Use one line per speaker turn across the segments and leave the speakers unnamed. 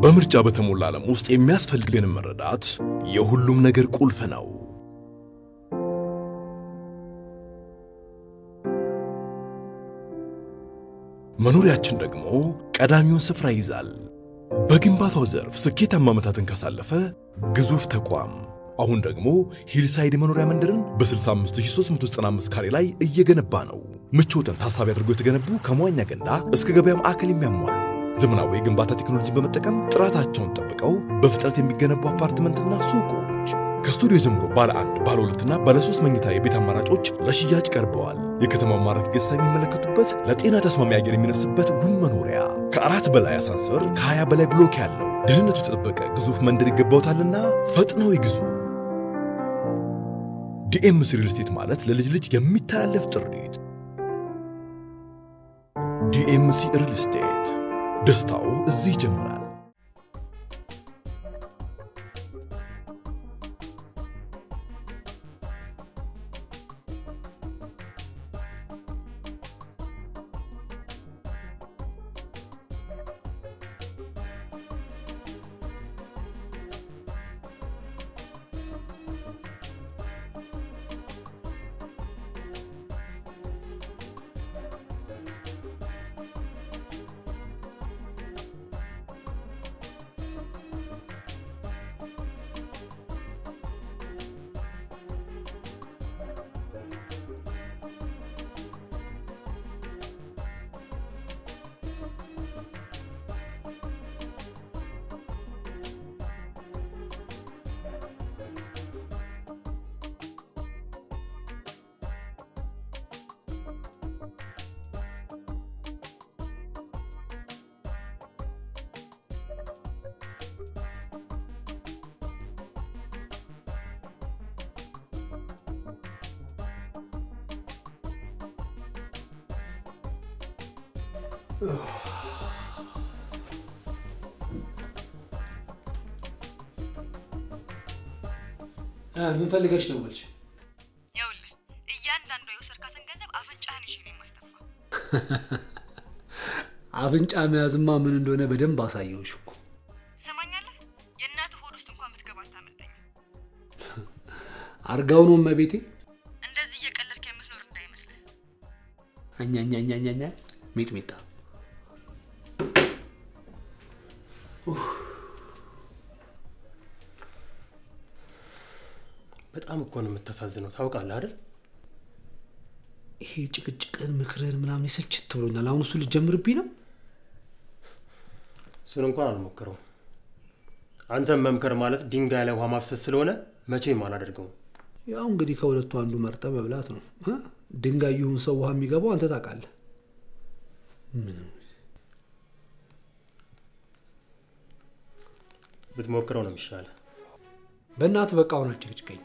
በምርጫ በተሞላ ዓለም ውስጥ የሚያስፈልገንን መረዳት የሁሉም ነገር ቁልፍ ነው። መኖሪያችን ደግሞ ቀዳሚውን ስፍራ ይይዛል። በግንባታው ዘርፍ ስኬታማ ዓመታትን ካሳለፈ ግዙፍ ተቋም አሁን ደግሞ ሂልሳይድ መኖሪያ መንደርን በ65395 ካሬ ላይ እየገነባ ነው። ምቾትን ታሳቢ አድርገው የተገነቡ ከመዋኛ ገንዳ እስከ ገበያ ማዕከል የሚያሟሉ ዘመናዊ የግንባታ ቴክኖሎጂን በመጠቀም ጥራታቸውን ጠብቀው በፍጥነት የሚገነቡ አፓርትመንትና ሱቆች ከስቱዲዮ ጀምሮ ባለ አንድ ባለ ሁለትና ባለ ሶስት መኝታ የቤት አማራጮች ለሽያጭ ቀርበዋል። የከተማው ማራኪ ገጽታ የሚመለከቱበት ለጤና ተስማሚ አየር የሚነፍስበት ውብ መኖሪያ ከአራት በላይ አሳንሰር ከ20 በላይ ብሎክ ያለው ደህንነቱ የተጠበቀ ግዙፍ መንደር ይገባውታልና ፈጥነው ይግዙ። ዲኤምሲ ሪል ስቴት ማለት ለልጅ ልጅ የሚተላለፍ ጥሪት። ዲኤምሲ ሪል ስቴት ደስታው እዚህ ይጀምራል።
ምን ፈልገሽ ደወልሽ?
ይኸውልህ እያንዳንዷ የወሰድካትን ገንዘብ አፍንጫህን ይዤ ነው የማስተፋ።
አፍንጫ መያዝማ ምን እንደሆነ በደንብ አሳየውሽ እኮ።
ትሰማኛለህ? የእናትህ ሆድ ውስጥ እንኳን ብትገባ አታመልጠኝም።
አርጋው ነው እመቤቴ።
እንደዚህ እየቀለድክ የምትኖር እንዳይመስልህ።
አኛኛኛኛኛ ሚጥሚጣ
በጣም እኮ ነው የምታሳዝነው። ታውቃለህ አይደል?
ይሄ ጭቅጭቅን ምክርን ምናምን ይሰልችት ብሎኛል። አሁን እሱ ልጀምርብኝ ነው።
እሱን እንኳን አልሞክረውም። አንተም መምከር ማለት ድንጋይ ላይ ውሃ ማፍሰስ ስለሆነ መቼም አላደርገውም።
ያው እንግዲህ ከሁለቱ አንዱ መርጠ መብላት ነው። እ? ድንጋይ ይሁን ሰው ውሃ የሚገባው አንተ ታውቃለህ።
ብትሞክረው ነው የሚሻለ።
በእናትህ በቃ አሁን አጭቅጭቀኝ።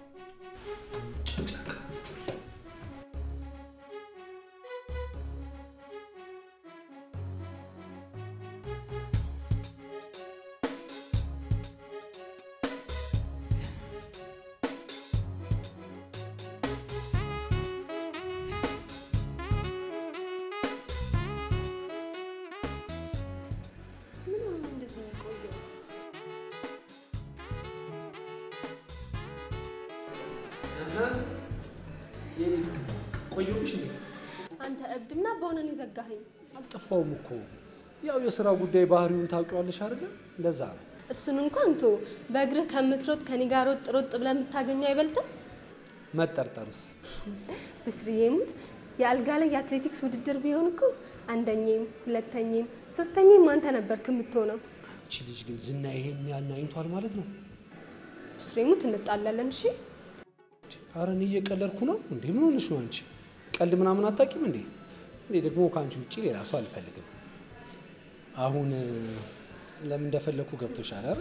ቆየሁሽ እንዴ?
አንተ እብድና በሆነን የዘጋኸኝ
አልጠፋውም እኮ ያው የስራ ጉዳይ ባህሪውን ታውቂዋለሽ አይደለ? ለዛ ነው።
እሱን እንኳን ቶ በእግርህ ከምትሮጥ ከኔ ጋር ሮጥ ሮጥ ብለህ የምታገኘው አይበልጥም?
መጠርጠርስ
ብስርዬ ሙት የአልጋ ላይ የአትሌቲክስ ውድድር ቢሆን እኮ አንደኛም ሁለተኛም ሶስተኛም አንተ ነበርክ የምትሆነው።
አንቺ ልጅ ግን ዝና ይሄን ያናኝቷል ማለት ነው።
ብስሬ ሙት እንጣላለን። እሺ
አረ እኔ እየቀለድኩ ነው እንዴ? ምን ሆነሽ ነው አንቺ? ቀልድ ምናምን አታውቂም እንዴ? እኔ ደግሞ ከአንቺ ውጭ ሌላ ሰው አልፈልግም። አሁን እ፣ ለምን እንደፈለግኩ ገብቶሻል አይደል?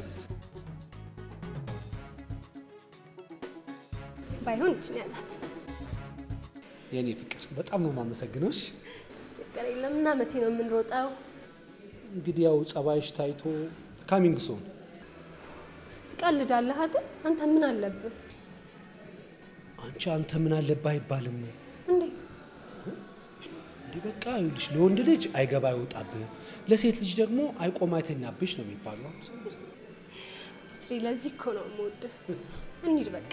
ባይሆን እችን ያዛት።
የእኔ ፍቅር በጣም ነው የማመሰግነው። እሺ።
ችግር የለም እና መቼ ነው የምንሮጠው?
እንግዲህ ያው ጸባይሽ ታይቶ ካሚንግ ሶን
ትቀልዳለህ አይደል? አንተ ምን አለብህ?
አንቺ አንተ ምን አለብህ አይባልም።
እንዴት
እንዲህ በቃ ይኸውልሽ፣ ለወንድ ልጅ አይገባ አይወጣብህ፣ ለሴት ልጅ ደግሞ አይቆም አይተኛብሽ ነው የሚባለው።
ብስሪ፣ ለዚህ እኮ ነው የምወድህ። እንሂድ በቃ።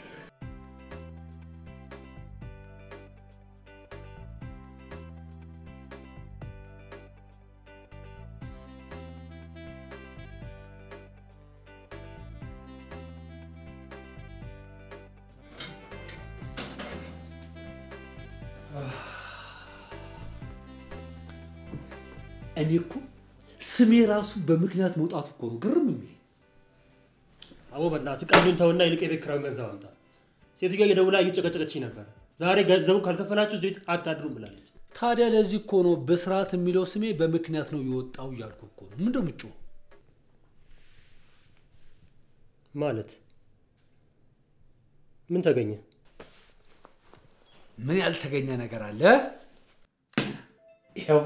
እኔ እኮ ስሜ ራሱ በምክንያት መውጣቱ እኮ ነው ግርም የሚል።
አቦ በእናትህ ቀሉን ተውና ይልቅ የቤት ኪራዩን ገንዘብ አምጣ። ሴትዮዋ እየደውላ እየጨቀጨቀች ነበረ። ዛሬ ገንዘቡን ካልከፈላችሁ እዚህ ቤት አታድሩም ብላለች።
ታዲያ ለዚህ እኮ ነው በስርዓት የሚለው ስሜ በምክንያት ነው የወጣው እያልኩ እኮ ነው። ምንድን ምጮ
ማለት ምን ተገኘ?
ምን ያልተገኘ ነገር አለ? ይኸው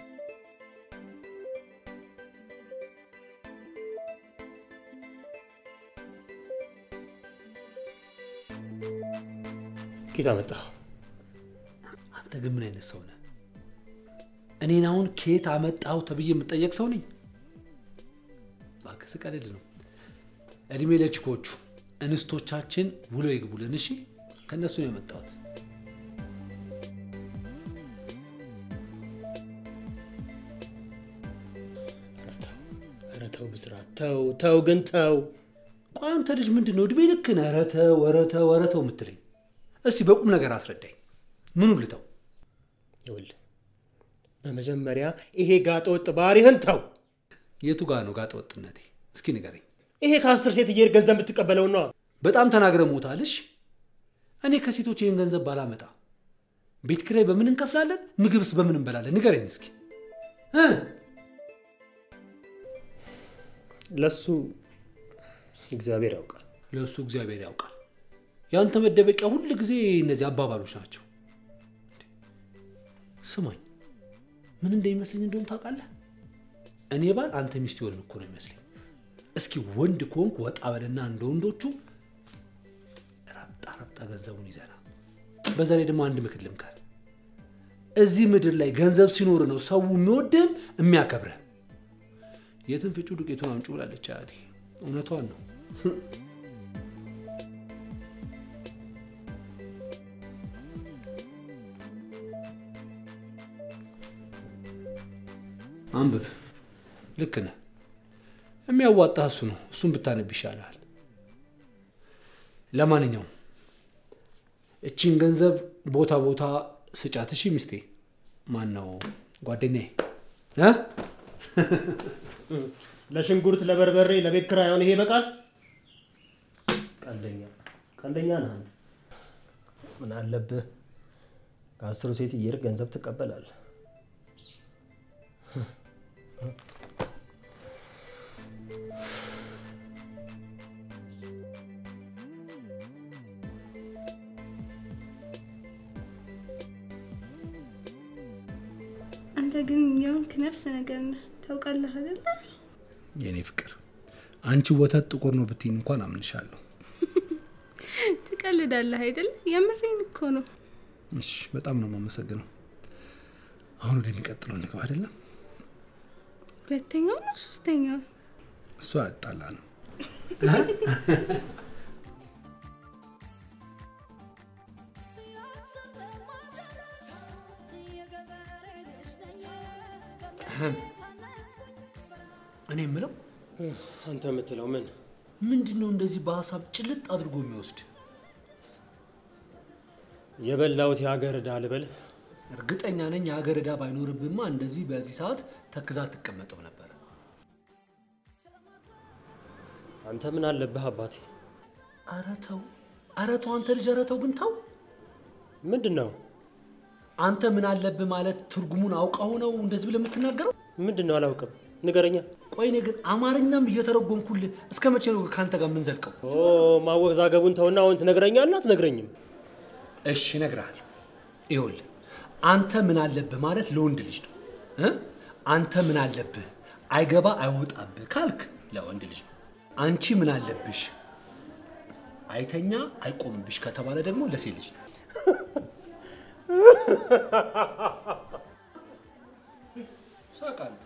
ኬት አመጣህ?
አንተ ግን ምን አይነት ሰው ነህ? እኔን አሁን ከየት አመጣው ተብዬ የምጠየቅ ሰው ነኝ? እባክህ ስቀልድ ነው። እድሜ ለችኮቹ እንስቶቻችን ውለው ይግቡልን። እሺ፣ ከእነሱ ነው የመጣሁት።
ኧረ ተው፣ ኧረ ተው ብስራት፣ ተው ተው፣ ግን ተው።
ቆይ አንተ ልጅ ምንድን ነው እድሜ ልክህን ኧረ ተው ኧረ ተው ኧረ ተው የምትለኝ? እስቲ በቁም ነገር አስረዳኝ። ምኑ ልተው?
ይኸውልህ በመጀመሪያ ይሄ ጋጠ ወጥ ባህሪህን ተው።
የቱ ጋር ነው ጋጠ ወጥነቴ? እስኪ ንገረኝ።
ይሄ ከአስር ሴት እየሄድክ ገንዘብ የምትቀበለው ነው።
በጣም ተናግረ ሞታልሽ። እኔ ከሴቶች ይህን ገንዘብ ባላመጣ ቤት ኪራይ በምን እንከፍላለን? ምግብስ በምን እንበላለን? ንገረኝ እስኪ እ
ለሱ እግዚአብሔር ያውቃል።
ለእሱ እግዚአብሔር ያውቃል። ያንተ መደበቂያ ሁል ጊዜ እነዚህ አባባሎች ናቸው። ስማኝ፣ ምን እንደሚመስለኝ እንደሆነ ታውቃለህ? እኔ ባል አንተ ሚስት የሆንን እኮ ነው የሚመስለኝ። እስኪ ወንድ ከሆንክ ወጣ በልና እንደ ወንዶቹ ረብጣ ረብጣ ገንዘቡን ይዘና። በዛ ላይ ደግሞ አንድ ምክር ልምከር። እዚህ ምድር ላይ ገንዘብ ሲኖር ነው ሰው የሚወድህም የሚያከብርህ። የትን ፍጩ ዱቄቱን አምጩ ብላለች አያቴ። እውነቷን ነው። አንብብ። ልክ ነህ። የሚያዋጣህ እሱ ነው። እሱን ብታነብ ይሻልሃል። ለማንኛውም እቺን ገንዘብ ቦታ ቦታ ስጫት። እሺ ሚስቴ፣ ማን ነው ጓደኛዬ እ
ለሽንኩርት፣ ለበርበሬ፣ ለቤት ኪራይ አሁን ይሄ ይበቃል። ቀልደኛ ቀልደኛ ነህ አንተ። ምን አለብህ? ከአስሩ ሴት እየሄድክ ገንዘብ ትቀበላለህ።
አንተ ግን የሆንክ ነፍስ ነገር ነህ ታውቃለህ አይደለ?
የእኔ ፍቅር፣ አንቺ ወተት ጥቁር ነው ብትይኝ እንኳን አምንሻለሁ።
ትቀልዳለህ አይደለ? የምሬን እኮ ነው።
እሺ፣ በጣም ነው የማመሰግነው። አሁን ወደሚቀጥለው እንግባ አይደለም?
ሁለተኛው ነው ሶስተኛው?
እሷ ያጣላ ነው። እኔ የምለው
አንተ የምትለው ምን?
ምንድን ነው እንደዚህ በሀሳብ ጭልጥ አድርጎ የሚወስድ?
የበላሁት የሀገር ዕዳ ልበልህ?
እርግጠኛ ነኝ የሀገር ዕዳ ባይኖርብማ እንደዚህ በዚህ ሰዓት ተክዛ አትቀመጥም ነበር።
አንተ ምን አለብህ አባቴ?
ኧረ ተው፣ ኧረ ተው አንተ ልጅ፣ ኧረ ተው ግን ተው።
ምንድን ነው
አንተ ምን አለብህ ማለት ትርጉሙን አውቀው ነው እንደዚህ ብለህ የምትናገረው?
ምንድን ነው? አላውቅም፣ ንገረኛ።
ቆይ እኔ ግን አማርኛም እየተረጎምኩልህ እስከ መቼ ነው ከአንተ ጋር የምንዘልቀው?
ኦ ማወዛገቡን ተውና አሁን ትነግረኛለህ አትነግረኝም?
እሺ እነግርሃለሁ። ይኸውልህ አንተ ምን አለብህ ማለት ለወንድ ልጅ ነው እ አንተ ምን አለብህ አይገባ አይወጣብህ ካልክ ለወንድ ልጅ ነው። አንቺ ምን አለብሽ አይተኛ አይቆምብሽ ከተባለ ደግሞ ለሴት ልጅ ነው። ሳቅ አንተ።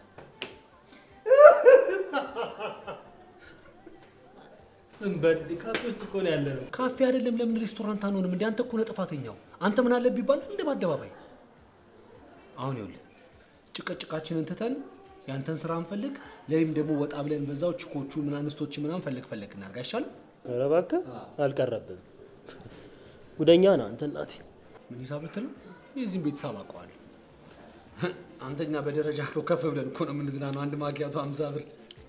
ዝም በል ካፌ ውስጥ እኮ ነው ያለ ነው።
ካፌ አይደለም ለምን ሬስቶራንት አንሆንም? እንደ አንተ እኮ ነህ ጥፋተኛው። አንተ ምን አለብህ ይባላል እንደ በአደባባይ። አሁን ይኸውልህ ጭቅጭቃችንን ትተን ያንተን ስራ እንፈልግ፣ ለኔም ደግሞ ወጣ ብለን በዛው ችኮቹ ምን አንስቶች ምናምን ፈለግ ፈለግ እናድርግ አይሻልም?
ኧረ እባክህ አልቀረብም። ጉደኛ ነህ አንተ እናቴ።
ምን ሂሳብ ልትል ነው? የዚህም ቤተሰብ አውቀዋለሁ። አንተኛ በደረጃ እኮ ከፍ ብለን እኮ ነው የምንዝናነው። አንድ ማኪያቶ አምሳ ብር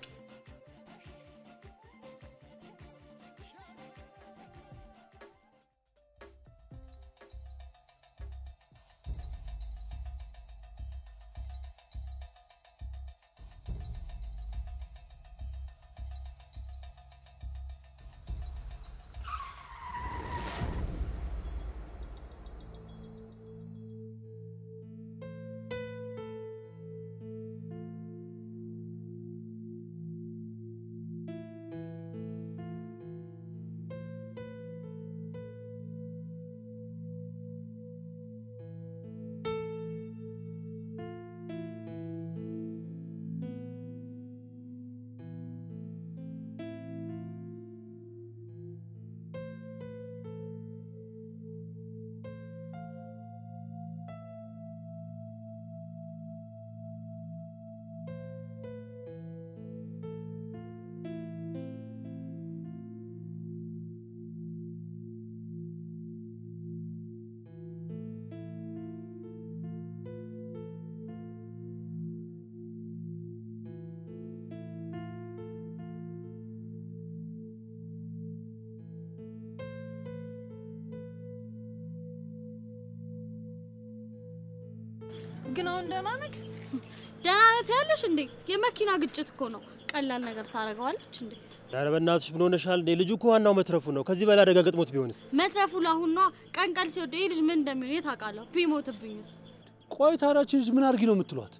ግን አሁን ደህና ነህ?
ደህና ነህ ያለሽ እንዴ? የመኪና ግጭት እኮ ነው። ቀላል ነገር ታደርገዋለች እንዴ?
ኧረ በእናትሽ ምን ሆነሻል እንዴ? ልጁ እኮ ዋናው መትረፉ ነው። ከዚህ በላይ አደጋ ገጥሞት ቢሆንስ?
መትረፉ ለአሁን ነዋ። ቀን ቀን ሲወደ ይህ ልጅ ምን እንደሚሆን የት አውቃለሁ? ቢሞትብኝስ?
ቆይ ታዲያ ይህች ልጅ ምን አድርጊ ነው የምትሏት?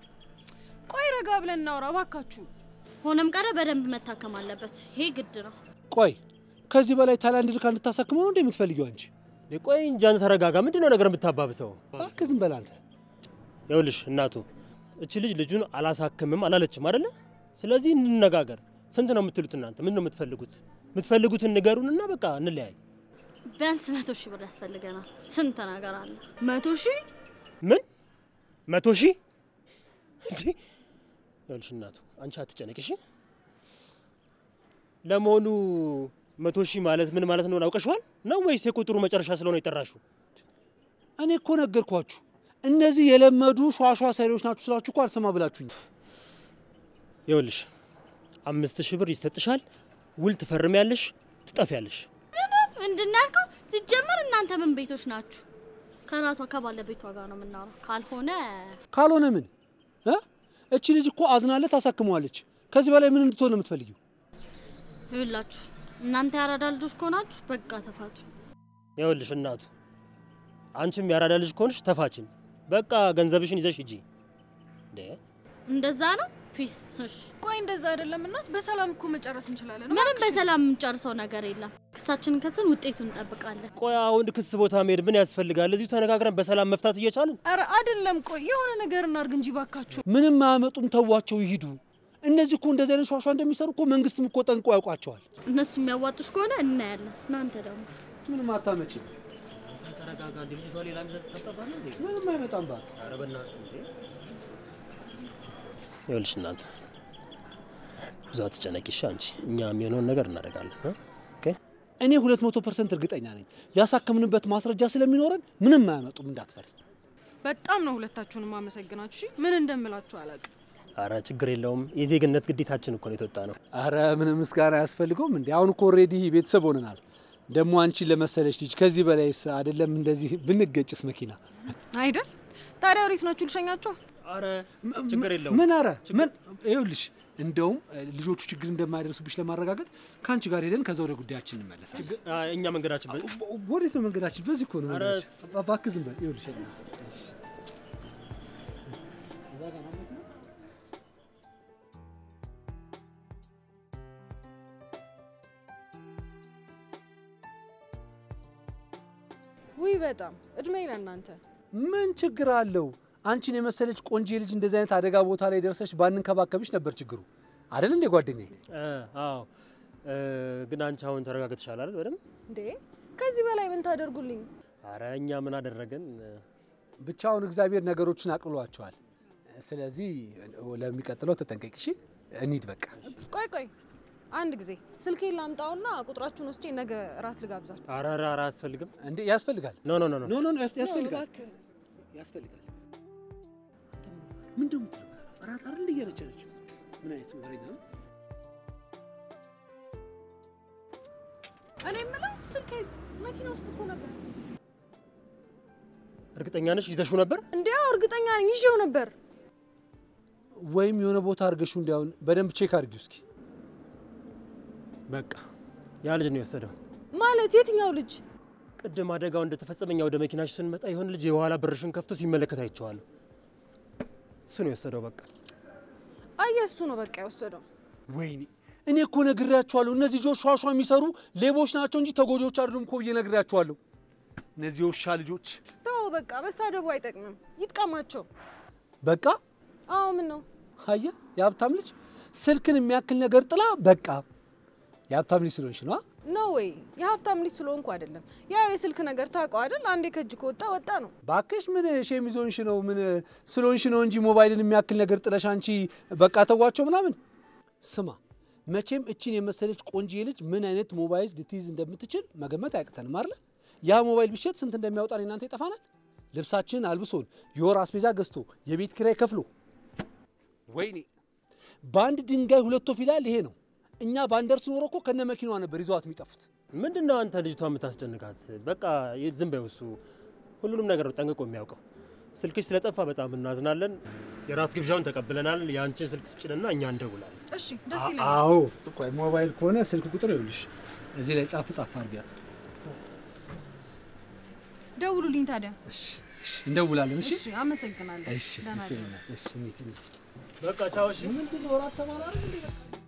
ቆይ ረጋ ብለን እናውራ እባካችሁ።
ሆነም ቀረ በደንብ መታከም አለበት። ይሄ ግድ ነው።
ቆይ ከዚህ በላይ ታይላንድ ልካ እንድታሳክመው ነው እንደ የምትፈልጊው አንቺ?
እንዴ ቆይ እንጃን ተረጋጋ። ምንድን ነው ነገር የምታባብሰው?
እባክህ ዝም በል አንተ።
ይኸውልሽ እናቱ እቺ ልጅ ልጁን አላሳክምም አላለችም አይደለ? ስለዚህ እንነጋገር። ስንት ነው የምትሉት እናንተ? ምን ነው የምትፈልጉት? የምትፈልጉትን ንገሩንና በቃ እንለያይ።
ቢያንስ መቶ ሺህ ብር ያስፈልገናል። ስንት ነገር አለ።
መቶ ሺህ
ምን መቶ ሺህ እንዴ? ይኸውልሽ እናቱ አንቺ አትጨነቂ እሺ። ለመሆኑ መቶ ሺህ ማለት ምን ማለት ነው አውቀሽዋል ነው ወይስ የቁጥሩ መጨረሻ ስለሆነ የጠራሽው?
እኔ እኮ ነገርኳችሁ። እነዚህ የለመዱ ሿሿ ሰሪዎች ናችሁ ስላችሁ እኮ አልሰማ ብላችሁኝ።
ይኸውልሽ አምስት ሺህ ብር ይሰጥሻል፣ ውል ትፈርሚያለሽ፣ ትጠፊያለሽ።
ምንድን ነው ያልከው? ሲጀመር እናንተ ምን ቤቶች ናችሁ? ከራሷ ከባለቤቷ ጋር ነው የምናወራው። ካልሆነ
ካልሆነ ምን እ? እቺ ልጅ እኮ አዝናለት ታሳክመዋለች። ከዚህ በላይ ምን እንድትሆን ነው የምትፈልጊው?
ይኸውላችሁ እናንተ ያራዳ ልጆች ከሆናችሁ በቃ ተፋቱ።
ይኸውልሽ እናቱ አንቺም ያራዳ ልጅ ከሆንሽ ተፋችን፣ በቃ ገንዘብሽን ይዘሽ ሂጂ። እንዴ
እንደዛ ነው። ፒስ። እሺ
ቆይ እንደዛ አይደለም እናት፣ በሰላም እኮ መጨረስ እንችላለን።
ምንም በሰላም የምንጨርሰው ነገር የለም። ክሳችንን ከስን ውጤቱን እንጠብቃለን።
ቆይ አሁን ክስ ቦታ መሄድ ምን ያስፈልጋል? እዚሁ ተነጋግረን በሰላም መፍታት እየቻልን
ኧረ አይደለም፣ ቆይ የሆነ ነገር እናርግ እንጂ ባካችሁ።
ምንም አያመጡም፣ ተዋቸው ይሂዱ። እነዚህ እኮ እንደዚህ አይነት ሿሿ እንደሚሰሩ እኮ መንግስትም እኮ ጠንቆ ያውቋቸዋል።
እነሱ የሚያዋጡሽ ከሆነ እናያለን። እናንተ ደግሞ
ምንም አታመጭም፣
ተረጋጋ። እንደ ልጅቷ ሌላ ሚዘዝ ተጠባለ እንዴ?
ምንም አይመጣም። ባል
ኧረ በእናትህ እንዴ! ይኸውልሽ እናት ብዙ አትጨነቂ እሺ። አንቺ እኛ የሚሆነውን ነገር እናደርጋለን እ? ኦኬ
እኔ ሁለት መቶ ፐርሰንት እርግጠኛ ነኝ ያሳከምንበት ማስረጃ ስለሚኖረን ምንም አያመጡም፣ እንዳትፈሪ።
በጣም ነው ሁለታችሁንም አመሰግናችሁ። እሺ ምን እንደምላችሁ አላውቅም።
አረ ችግር የለውም። የዜግነት ግዴታችን እኮ ነው የተወጣ ነው።
አረ ምንም ምስጋና አያስፈልገውም እንዴ! አሁን እኮ ኦልሬዲ ቤተሰብ ሆነናል። ደግሞ አንቺን ለመሰለች ልጅ ከዚህ በላይስ አይደለም እንደዚህ ብንገጭስ መኪና
አይደል? ታዲያ ወዴት ናችሁ? ልሸኛችሁ?
አረ ችግር የለውም።
ምን አረ ምን ይኸውልሽ፣ እንደውም እ, ልጆቹ ችግር እንደማይደርሱብሽ ለማረጋገጥ ከአንቺ ጋር ሄደን ከዛ ወደ ጉዳያችን እንመለሳለን።
አ፣ እኛ መንገዳችን በ-
ወዴት ነው መንገዳችን? በዚህ እኮ ነው
አረ፣
መንገዳችን። እባክህ ዝም በል። ይኸውልሽ
ውይ በጣም እድሜ ለእናንተ።
ምን ችግር አለው? አንቺን የመሰለች ቆንጆ ልጅ እንደዚህ አይነት አደጋ ቦታ ላይ ደርሰሽ ባንንከባከብሽ ነበር ችግሩ አይደል እንዴ ጓደኛዬ?
እ፣ አዎ እ፣ ግን አንቺ አሁን ተረጋግተሻል አይደል? በደምብ
እንዴ ከዚህ በላይ ምን ታደርጉልኝ?
አረ እኛ ምን አደረገን?
ብቻውን እግዚአብሔር ነገሮችን አቅልሏቸዋል። ስለዚህ ለሚቀጥለው ተጠንቀቂ እሺ። እንሂድ በቃ።
ቆይ ቆይ አንድ ጊዜ ስልኬን ላምጣውና ቁጥራችሁን ወስጄ ነገ እራት ልጋብዛችሁ።
አረ አረ አረ አያስፈልግም።
እንዴ ያስፈልጋል።
ኖ ኖ ኖ ኖ
ኖ ኖ ኖ ያስ- ያስፈልጋል
እባክህ።
ያስፈልጋል። ምንድን ነው እራት አይደል እያለች ያለችው? ምን አይነት ወሬኛ ነው?
እኔ የምለው ስልኬ መኪና ውስጥ እኮ ነበር።
እርግጠኛ ነሽ ይዘሽው ነበር?
እንዲያው እርግጠኛ ነኝ ይዤው ነበር።
ወይም የሆነ ቦታ አድርገሽው እንዲያውን በደንብ ቼክ አድርጊው እስኪ።
በቃ ያ ልጅ ነው የወሰደው።
ማለት የትኛው ልጅ?
ቅድም አደጋው እንደተፈጸመ እኛ ወደ መኪናሽ ስንመጣ የሆነ ልጅ የኋላ በርሽን ከፍቶ ሲመለከት አይቼዋለሁ። እሱ ነው የወሰደው። በቃ
አየ እሱ ነው በቃ የወሰደው።
ወይኔ እኔ እኮ ነግሬያቸዋለሁ። እነዚህ ልጆች ሿሿ የሚሰሩ ሌቦች ናቸው እንጂ ተጎጂዎች አይደሉም እኮ ብዬ ነግሬያቸዋለሁ። እነዚህ የውሻ ልጆች
ተው በቃ መሳደቡ አይጠቅምም፣ ይጥቀማቸው።
በቃ
አዎ ምን ነው
አየ የሀብታም ልጅ ስልክን የሚያክል ነገር ጥላ በቃ የሀብታም ልጅ ስለሆንሽ ነው።
ኖ ወይ የሀብታም ልጅ ስለሆንኩ አይደለም። ያው የስልክ ነገር ታውቀው አይደል? አንዴ ከእጅ ከወጣ ወጣ ነው።
ባክሽ ምን ሼም ይዞንሽ ነው? ምን ስለሆንሽ ነው እንጂ ሞባይልን የሚያክል ነገር ጥለሽ አንቺ በቃ ተዋቸው ምናምን። ስማ መቼም እቺን የመሰለች ቆንጆ ልጅ ምን አይነት ሞባይል ልትይዝ እንደምትችል መገመት አያቅተንም አይደለ? ያ ሞባይል ብሸጥ ስንት እንደሚያወጣ እኔ እናንተ ይጠፋናል። ልብሳችንን አልብሶን የወር አስቤዛ ገዝቶ የቤት ኪራይ ከፍሎ ወይኔ በአንድ ድንጋይ ሁለት ወፍ ይላል። ይሄ ነው። እኛ ባንደርስ ኖሮ እኮ ከነ መኪናዋ ነበር ይዘዋት የሚጠፉት።
ምንድን ነው አንተ ልጅቷ የምታስጨንቃት? በቃ ዝም በይው። እሱ ሁሉንም ነገር ጠንቅቆ የሚያውቀው። ስልክሽ ስለጠፋ በጣም እናዝናለን። የራት ግብዣውን ተቀብለናል። የአንቺን ስልክ ስጭንና እኛ እንደውላለን።
እሺ ደስ ይለኛል።
አዎ ቆይ ሞባይል ከሆነ ስልክ ቁጥር ይኸውልሽ እዚህ ላይ ጻፍ ጻፍ አድርጊያት።
ደውሉልኝ ታዲያ።
እሺ እሺ፣ እንደውላለን። እሺ
እሺ አመሰግናለሁ።
እሺ
ደህና
እሺ
እደር።
እሺ እንሂድ እንሂድ።
በቃ ቻው። እሺ
ምንድን ነው እራት ተባለ አይደል እንዴ?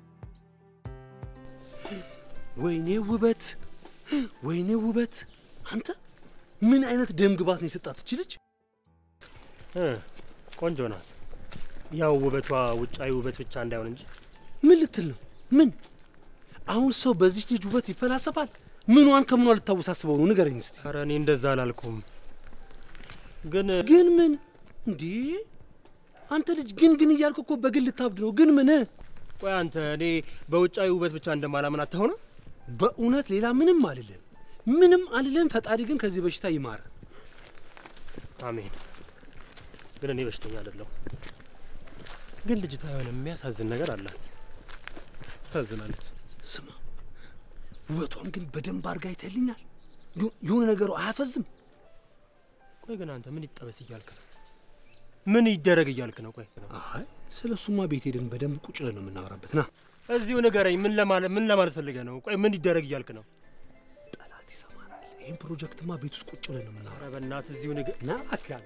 ወይኔ ውበት፣ ወይኔ ውበት! አንተ ምን አይነት ደም ግባት ነው የሰጣት እቺ ልጅ?
እ፣ ቆንጆ ናት። ያው ውበቷ ውጫዊ ውበት ብቻ እንዳይሆን እንጂ
ምን ልትል ነው? ምን አሁን ሰው በዚች ልጅ ውበት ይፈላሰፋል? ምኗን ከምኗ ልታወሳስበው ነው? ንገረኝ እስቲ።
ኧረ እኔ እንደዛ አላልኩም። ግን
ግን ምን እንዴ? አንተ ልጅ ግን ግን እያልክ እኮ በግል ልታብድ ነው። ግን ምን
ቆይ አንተ እኔ በውጫዊ ውበት ብቻ እንደማላምን አታሆነ
በእውነት ሌላ ምንም አልልም፣ ምንም አልልም። ፈጣሪ ግን ከዚህ በሽታ ይማር።
አሜን። ግን እኔ በሽተኛ አይደለሁ። ግን ልጅቷ የሆነ የሚያሳዝን ነገር አላት። ታሳዝናለች።
ስማ ውበቷን ግን በደንብ አድርጋ አይተልኛል። የሆነ ነገሩ አያፈዝም።
ቆይ ግን አንተ ምን ይጠበስ እያልክ ነው? ምን ይደረግ እያልክ ነው? ቆይ
አይ ስለ እሱማ ቤት ሄደን በደንብ ቁጭ ብለን ነው የምናወራበት። ና
እዚሁ ንገረኝ። ምን ለማለት ምን ለማለት ፈልገህ ነው? ቆይ ምን ይደረግ እያልክ ነው?
ጠላት ይሰማናል። ይህን ፕሮጀክትማ ቤት ውስጥ ቁጭ ብለን ነው የምናወራ።
ኧረ በእናትህ እዚሁ ንገ
ና አትያለ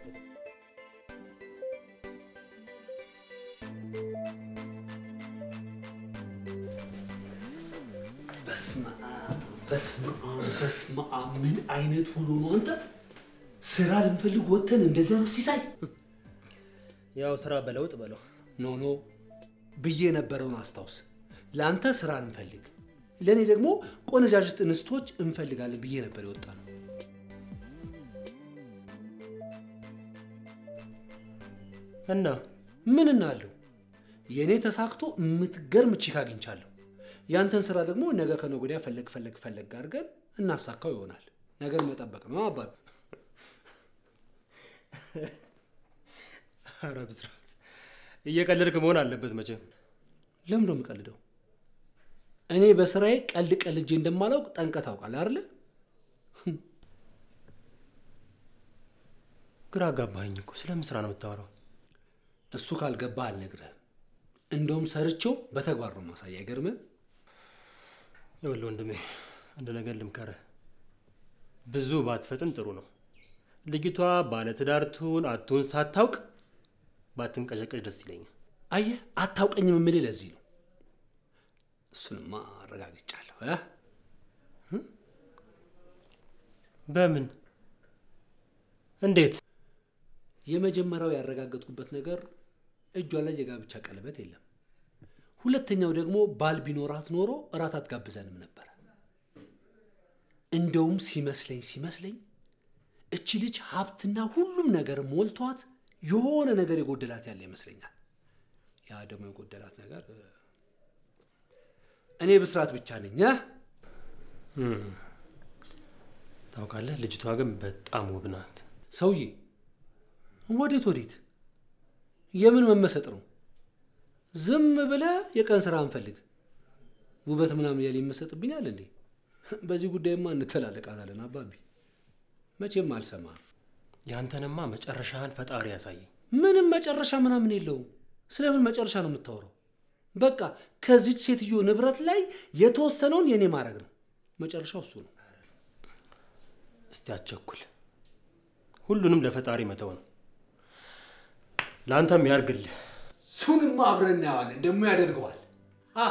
በስመ አብ በስመ አብ በስመ አብ። ምን አይነት ሆኖ ነው አንተ? ስራ ልንፈልግ ወጥተን እንደዚህ አይነት ሲሳይ
ያው ስራ በለውጥ በለው።
ኖ ኖ ብዬ የነበረውን አስታውስ። ለአንተ ስራ እንፈልግ፣ ለእኔ ደግሞ ቆነጃጅት እንስቶች እንፈልጋለን ብዬ ነበር የወጣ ነው።
እና
ምን እናለው? የእኔ ተሳክቶ የምትገርም ቺክ አግኝቻለሁ። ያንተን ስራ ደግሞ ነገ ከነገ ወዲያ ፈለግ ፈለግ ፈለግ አድርገን እናሳካው ይሆናል። ነገር መጠበቅ ነው አባቢ።
ኧረ ብስራት እየቀለድክ መሆን አለበት መቼም።
ለምን ነው የምቀልደው? እኔ በስራዬ ቀልድ ቀልጄ እንደማላውቅ ጠንቀህ ታውቃለህ አይደለ?
ግራ አጋባኸኝ እኮ። ስለምን ስራ ነው የምታወራው?
እሱ ካልገባህ አልነግርህም። እንደውም ሰርቼው በተግባር ነው ማሳያ። አይገርምህ?
ይኸውልህ ወንድሜ አንድ ነገር ልምከርህ። ብዙ ባትፈጥን ጥሩ ነው። ልጅቷ ባለትዳር ትሁን አትሁን ሳታውቅ ባትንቀዠቀዥ ደስ ይለኛል።
አየህ፣ አታውቀኝም የምልህ ለዚህ ነው። እሱንማ አረጋግጫለሁ እ
በምን እንዴት?
የመጀመሪያው ያረጋገጥኩበት ነገር እጇ ላይ የጋብቻ ቀለበት የለም። ሁለተኛው ደግሞ ባል ቢኖራት ኖሮ እራት አትጋብዘንም ነበረ። እንደውም ሲመስለኝ ሲመስለኝ እቺ ልጅ ሀብትና ሁሉም ነገር ሞልቷት የሆነ ነገር የጎደላት ያለ ይመስለኛል። ያ ደግሞ የጎደላት ነገር እ፣ እኔ ብስራት ብቻ ነኝ እ?
እም። ታውቃለህ፣ ልጅቷ ግን በጣም ውብ ናት።
ሰውዬ ወዴት ወዴት? የምን መመሰጥ ነው? ዝም ብለህ የቀን ስራ እንፈልግ። ውበት ምናምን ያለ ይመሰጥብኛል እንዴ? በዚህ ጉዳይማ እንተላለቃታለን አባቢ። መቼም አልሰማም።
ያንተንማ መጨረሻህን ፈጣሪ ያሳየኝ።
ምንም መጨረሻ ምናምን የለውም። ስለምን መጨረሻ ነው የምታወራው? በቃ ከዚች ሴትዮ ንብረት ላይ የተወሰነውን የኔ ማድረግ ነው። መጨረሻው እሱ ነው።
እስቲ አቸኩል። ሁሉንም ለፈጣሪ መተው ነው። ለአንተም ያርግልህ።
እሱንማ አብረን እናየዋለን። ደግሞ ያደርገዋል። አ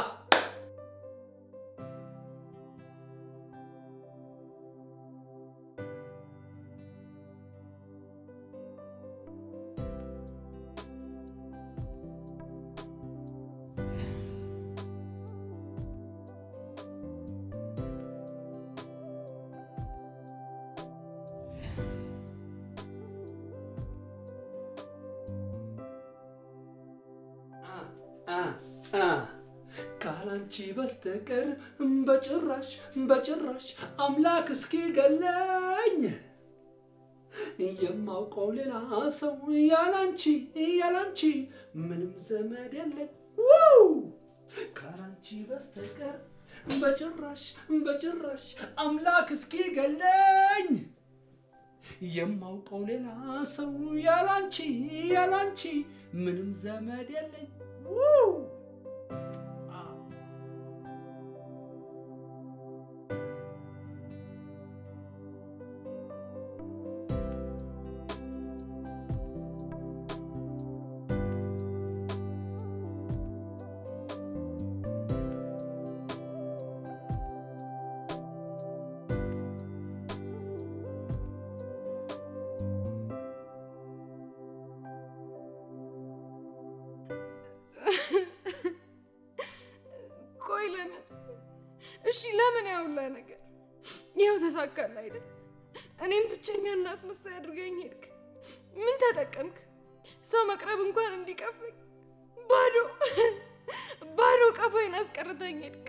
ካላንቺ በስተቀር በጭራሽ በጭራሽ አምላክ እስኪ ገለኝ የማውቀው ሌላ ሰው ያላንቺ ያላንቺ ምንም ዘመድ የለኝ ውይ! ካላንቺ በስተቀር በጭራሽ በጭራሽ አምላክ እስኪ ገለኝ የማውቀው ሌላ ሰው ያላንቺ ያላንቺ ምንም ዘመድ የለኝ ውይ!
ቆይ ለምን? እሺ ለምን ያውላ ነገር ይኸው ተሳካል አይደል? እኔም ብቸኛ እና አስመሳይ አድርገኝ ሄድክ። ምን ተጠቀምክ? ሰው መቅረብ እንኳን እንዲቀፈኝ ባዶ ባዶ ቀፋይን አስቀርተኝ ሄድክ።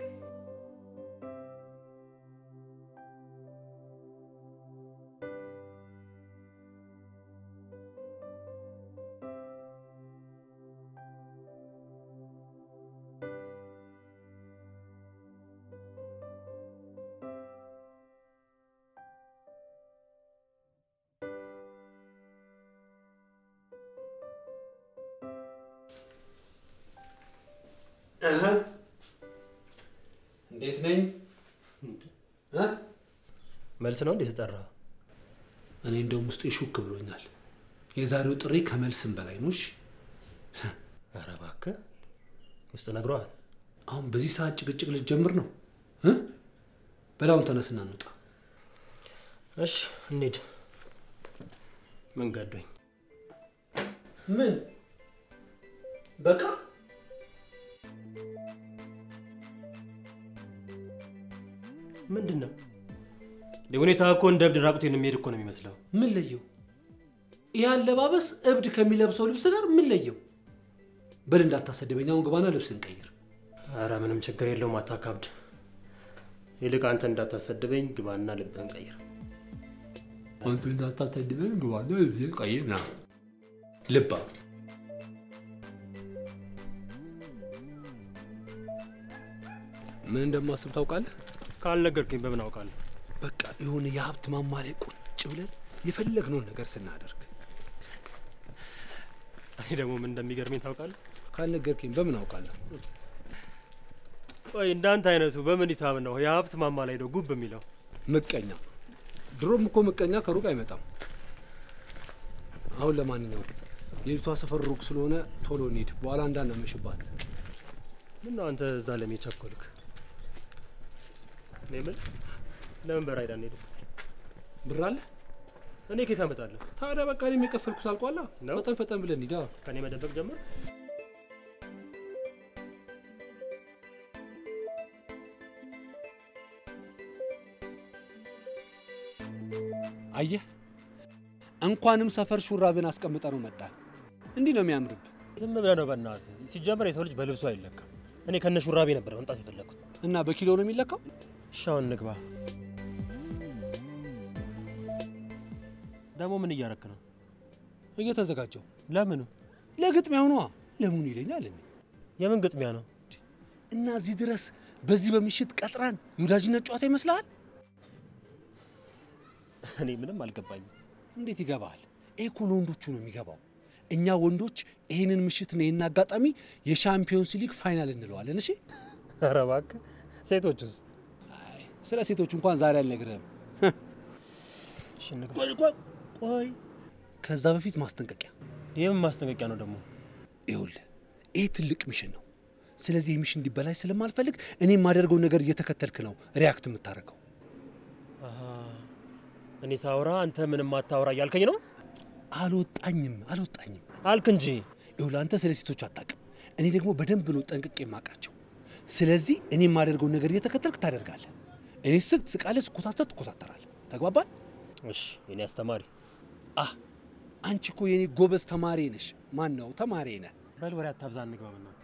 እህ፣ እንዴት ነኝ? እ?
መልስ ነው እንዴ የተጠራ?
እኔ እንደውም ውስጤ ሹክ ብሎኛል። የዛሬው ጥሪ ከመልስም በላይ ነው። እሺ፣
ኧረ እባክህ ውስጥ ነግረዋል።
አሁን በዚህ ሰዓት ጭቅጭቅ ልትጀምር ነው እ? በላውን ተነስና እንውጣ።
እሺ እንሂድ። ምን ገዶኝ?
ምን በቃ
ምንድን ነው ሁኔታ እኮ እንደ እብድ ራቁቴን የሚሄድ እኮ ነው የሚመስለው።
ምን ለየው? ይህ አለባበስ እብድ ከሚለብሰው ልብስ ጋር ምን ለየው? በል እንዳታሰድበኝ። አሁን ግባና ልብስ እንቀይር።
ኧረ ምንም ችግር የለውም አታካብድ። ይልቅ አንተ እንዳታሰድበኝ ግባና ልብህን ቀይር።
አንተ እንዳታሰድበኝ ግባና ልብስ ቀይር። ና ልባ ምን እንደማስብ ታውቃለህ?
ካልነገርከኝ በምን አውቃለሁ?
በቃ የሆነ የሀብት ማማ ላይ ቁጭ ብለን የፈለግነውን ነገር ስናደርግ
እኔ ደግሞ ምን እንደሚገርመኝ ታውቃለህ?
ካልነገርከኝ በምን አውቃለሁ?
ቆይ እንዳንተ አይነቱ በምን ሂሳብ ነው የሀብት ማማ ላይ ነው ጉብ የሚለው?
ምቀኛ። ድሮም እኮ ምቀኛ ከሩቅ አይመጣም። አሁን ለማንኛውም የልጅቷ ሰፈር ሩቅ ስለሆነ ቶሎ እንሂድ፣ በኋላ እንዳናመሽባት።
ምን ነው አንተ እዛ ለምን ቸኮልክ? እኔ የምልህ ለምን በራይድ አንሄድም?
ብር አለ?
እኔ ከየት አመጣለሁ?
ታዲያ በቃ እኔም የከፈልኩት አልቋላ።
ነው?
ፈጠን ፈጠን ብለን ሂዳ።
ከኔ መደበቅ ጀመር።
አየህ፣ እንኳንም ሰፈር ሹራብን አስቀምጠ ነው መጣ። እንዲህ ነው የሚያምርብ።
ዝም ብለህ ነው በእናትህ። ሲጀመር የሰው ልጅ በልብሱ አይለካም። እኔ ከነ ሹራቤ ነበር መምጣት የፈለግኩት።
እና በኪሎ ነው የሚለካው።
እሺ አሁን እንግባ። ደግሞ ምን እያረክ ነው?
እየተዘጋጀው
ለምኑ?
ለግጥሚያው ነዋ። ለምኑ ይለኛል እኔ
የምን ግጥሚያ ነው?
እና እዚህ ድረስ በዚህ በምሽት ቀጥራን የወዳጅነት ጨዋታ ይመስልሃል?
እኔ ምንም አልገባኝም።
እንዴት ይገባል? ይሄ እኮ ለወንዶቹ ነው የሚገባው። እኛ ወንዶች ይህንን ምሽት ነው ይህን አጋጣሚ የሻምፒዮንስ ሊግ ፋይናል እንለዋለን። እሺ
ኧረ እባክህ። ሴቶቹስ?
አይ፣ ስለ ሴቶቹ እንኳን ዛሬ አልነግርህም።
እሺ እንግባ።
ቆይ ቆይ ቆይ፣ ከዛ በፊት ማስጠንቀቂያ።
የምን ማስጠንቀቂያ ነው ደግሞ?
ይኸውልህ ይህ ትልቅ ሚሽን ነው። ስለዚህ ይህ ሚሽን እንዲበላሽ ስለማልፈልግ እኔ የማደርገው ነገር እየተከተልክ ነው ሪያክት የምታደርገው።
አሃ፣ እኔ ሳውራ አንተ ምንም አታውራ እያልከኝ ነው?
አልወጣኝም አልወጣኝም።
አልክ እንጂ።
ይኸውልህ አንተ ስለ ሴቶች አታውቅም፣ እኔ ደግሞ በደንብ ነው ጠንቅቄ የማውቃቸው። ስለዚህ እኔ የማደርገው ነገር እየተከተልክ ታደርጋለህ። እኔ ስቅ ትስቃለህ፣ ስኮታተር ትኮታተራለህ። ተግባባን?
እሺ፣ የኔ አስተማሪ
አህ አንቺ እኮ የኔ ጎበዝ ተማሪ ነሽ። ማን ነው ተማሪ ነህ?
በል ወሬ አታብዛ፣ እንግባ በእናትህ።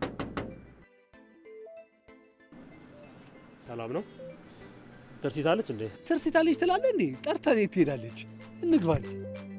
ሰላም ነው? ትርሲታለች እንዴ?
ትርሲታለች ትላለህ እንዴ? ጠርተህ የት ትሄዳለች? እንግባ እንጂ።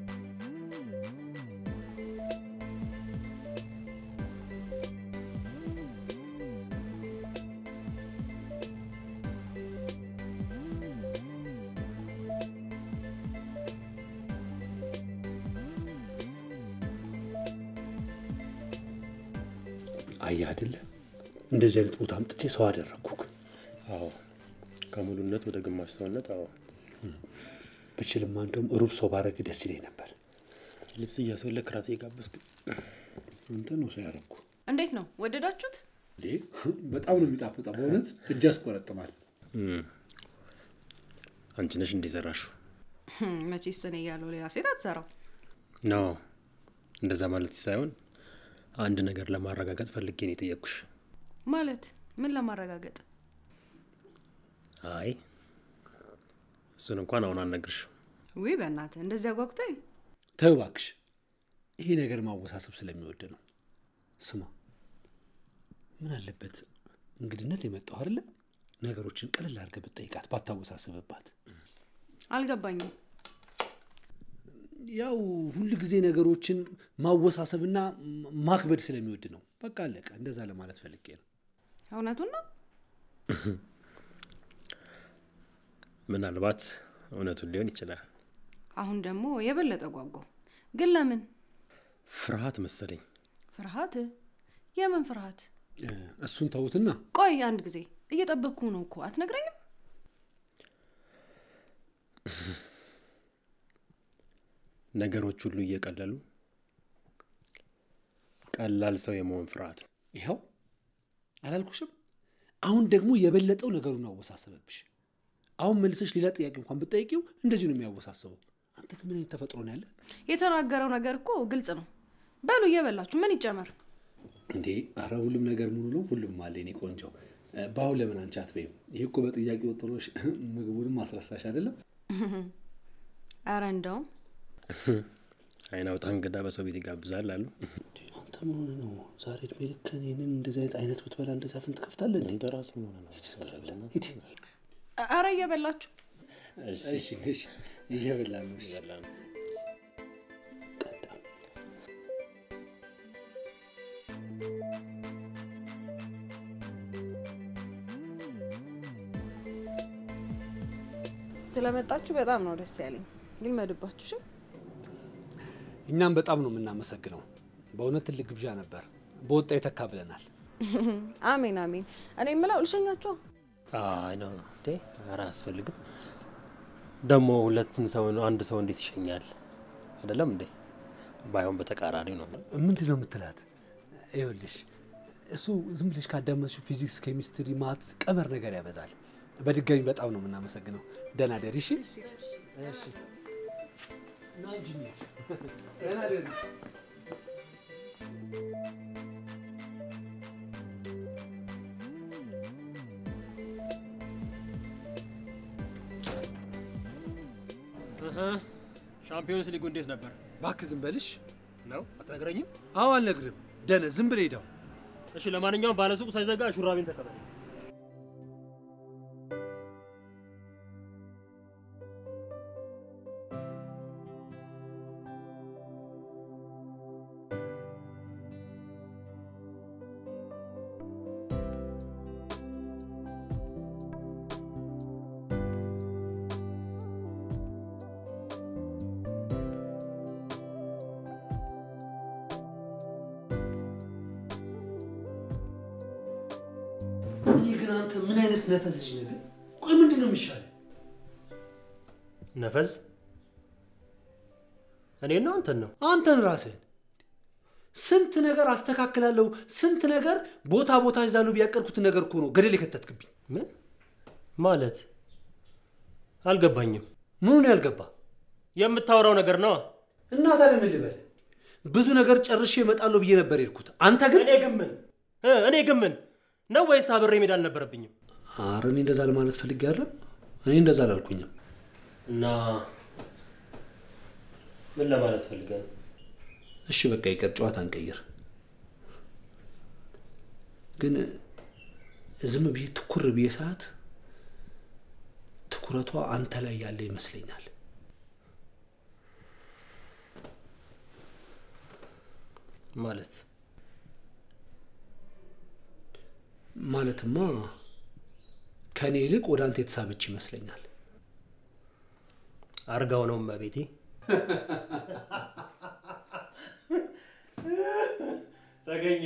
አየህ አይደለ እንደዚህ አይነት ቦታ አምጥቼ ሰው አደረግኩህ።
አዎ፣ ከሙሉነት ወደ ግማሽ ሰውነት። አዎ፣
ብችልማ እንደውም ሩብ ሰው ባረግ ደስ ይለኝ ነበር።
ልብስ እያስወለክ ራት የጋበዝክ
አንተ ነው ሰው ያረግኩ።
እንዴት ነው ወደዳችሁት?
እንዴ በጣም ነው የሚጣፍጠው። በእውነት እጅ ያስቆረጥማል።
አንቺ ነሽ እንደ ዘራሹ
መቼስ እኔ እያለሁ ሌላ ሴት አትሰራው።
ኖ እንደዛ ማለት ሳይሆን አንድ ነገር ለማረጋገጥ ፈልጌ ነው የጠየቅኩሽ።
ማለት ምን ለማረጋገጥ?
አይ እሱን እንኳን አሁን አልነግርሽ።
ውይ በእናትህ እንደዚህ አጓጉታኝ።
ተው እባክሽ፣ ይሄ ነገር ማወሳሰብ ስለሚወድ ነው። ስማ፣ ምን አለበት እንግድነት የመጣው አይደለ? ነገሮችን ቀለል አድርገህ ብትጠይቃት ባታወሳስብባት።
አልገባኝም።
ያው ሁል ጊዜ ነገሮችን ማወሳሰብና ማክበድ ስለሚወድ ነው። በቃ አለቀ። እንደዛ ለማለት ፈልጌ ነው።
እውነቱን ነው።
ምናልባት እውነቱን ሊሆን ይችላል።
አሁን ደግሞ የበለጠ ጓጓው። ግን ለምን
ፍርሃት መሰለኝ።
ፍርሃት? የምን ፍርሃት?
እ፣ እሱን ተውትና
ቆይ አንድ ጊዜ እየጠበቅኩ ነው እኮ አትነግረኝም?
ነገሮች ሁሉ እየቀለሉ ቀላል ሰው የመሆን ፍርሃት ነው።
ይኸው አላልኩሽም? አሁን ደግሞ የበለጠው ነገሩን አወሳሰበብሽ። አሁን መልሰሽ ሌላ ጥያቄ እንኳን ብትጠይቂው እንደዚህ ነው የሚያወሳስበው። አንተ ግን ምን አይነት ተፈጥሮ ነው ያለ
የተናገረው ነገር እኮ ግልጽ ነው። በሉ እየበላችሁ ምን ይጨመር?
እንዴ? አረ ሁሉም ነገር ሙሉ ነው፣ ሁሉም አለ። እኔ ቆንጆ በአሁን ለምን አንቺ አትበይም? ይህ እኮ በጥያቄ ወጥሮሽ ምግቡንም ማስረሳሽ አይደለም?
አረ እንደውም
አይን አውጣ እንግዳ በሰው ቤት ይጋብዛል አሉ።
አንተ ምን ሆነህ ነው ዛሬ እድሜ ልክህን ይህንን እንደዚህ አይነት አይነት ብትበላ እንደዚህ አፍን ትከፍታለህ? እንዴ?
አንተ ራስህ ምን ሆነህ ነው?
ሂድ።
አረ እየበላችሁ
እሺ እሺ፣ እየበላን ነው።
ይበላል።
ቀዳም
ስለመጣችሁ በጣም ነው ደስ ያለኝ። ግን መድባችሁ እሺ።
እኛም በጣም ነው የምናመሰግነው። በእውነት ትልቅ ግብዣ ነበር። በወጣ የተካ ብለናል።
አሜን አሜን። እኔ የምለው ልሸኛችሁ።
አይ ነው እንዴ? ኧረ አያስፈልግም። ደግሞ ሁለትን ሰው አንድ ሰው እንዴት ይሸኛል? አይደለም እንዴ? ባይሆን በተቃራኒው ነው።
ምንድን ነው የምትላት? ይኸውልሽ እሱ ዝም ብለሽ ካዳመጥሽው ፊዚክስ፣ ኬሚስትሪ፣ ማትስ፣ ቀመር ነገር ያበዛል። በድጋሚ በጣም ነው የምናመሰግነው። ደህና ደሪ። እሺ እሺ። ና እንጂ እንሂድ። ደህና ደህና
እህ፣ ሻምፒዮንስ ሊጉ እንዴት ነበር
እባክህ ዝም በልሽ።
ነው? አትነግረኝም?
አዎ አልነግርህም። ደነዝ ዝም ብለህ ሄዳው።
እሺ፣ ለማንኛውም ባለሱቁ ሳይዘጋ ሹራቤን ተቀበል።
እኔ ግን አንተ ምን አይነት ነፈስ ልጅ ነህ? ግን ቆይ ምንድን ነው የሚሻለው?
ነፈዝ እኔ ነው አንተን ነው?
አንተን ራስህን ስንት ነገር አስተካክላለሁ፣ ስንት ነገር ቦታ ቦታ ይዛለሁ ቢያቀርኩትን ነገር እኮ ነው ገደል የከተትክብኝ።
ምን ማለት አልገባኝም።
ምኑን ያልገባ
የምታወራው ነገር ነው።
እና ታዲያ ምን ልበል? ብዙ ነገር ጨርሼ እመጣለሁ ብዬ ነበር የሄድኩት። አንተ ግን
እኔ ግን ምን እ እኔ ግን ምን ነው ወይስ አብሬ መሄድ አልነበረብኝም?
ኧረ እኔ እንደዛ ለማለት ፈልጌ አይደለም። እኔ እንደዛ አላልኩኝም።
እና ምን ለማለት ፈልገህ ነው?
እሺ በቃ ይቀር፣ ጨዋታ እንቀይር። ግን ዝም ብዬ ትኩር ብዬ ሰዓት ትኩረቷ አንተ ላይ ያለ ይመስለኛል።
ማለት
ማለትማ ከእኔ ይልቅ ወደ አንተ የተሳበች ይመስለኛል።
አርጋው ነው እመቤቴ። ተገኘ።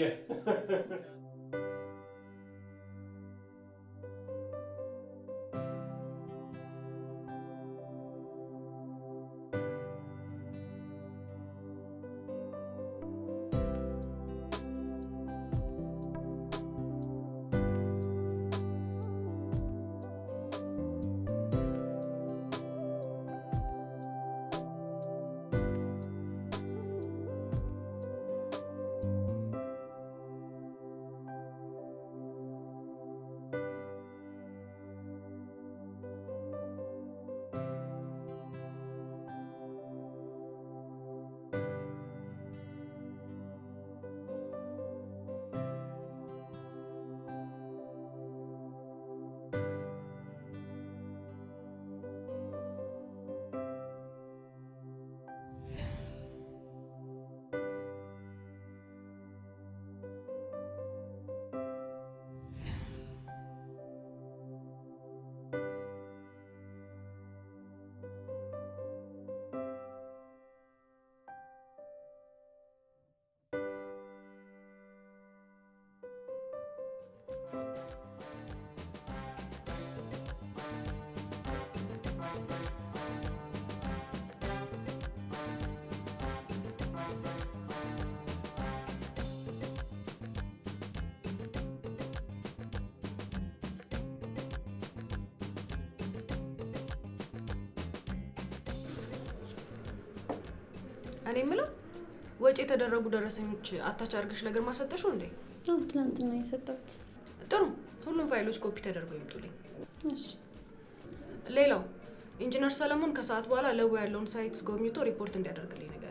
እኔ የምለው ወጪ የተደረጉ ደረሰኞች አታች አድርገሽ ለግርማ ሰጠሽው እንዴ?
አዎ ትናንትና የሰጠሁት።
ጥሩ። ሁሉም ፋይሎች ኮፒ ተደርገው ይምጡልኝ።
እሺ
ሌላው ኢንጂነር ሰለሞን ከሰዓት በኋላ ለቡ ያለውን ሳይት ጎብኝቶ ሪፖርት እንዲያደርግልኝ ነገር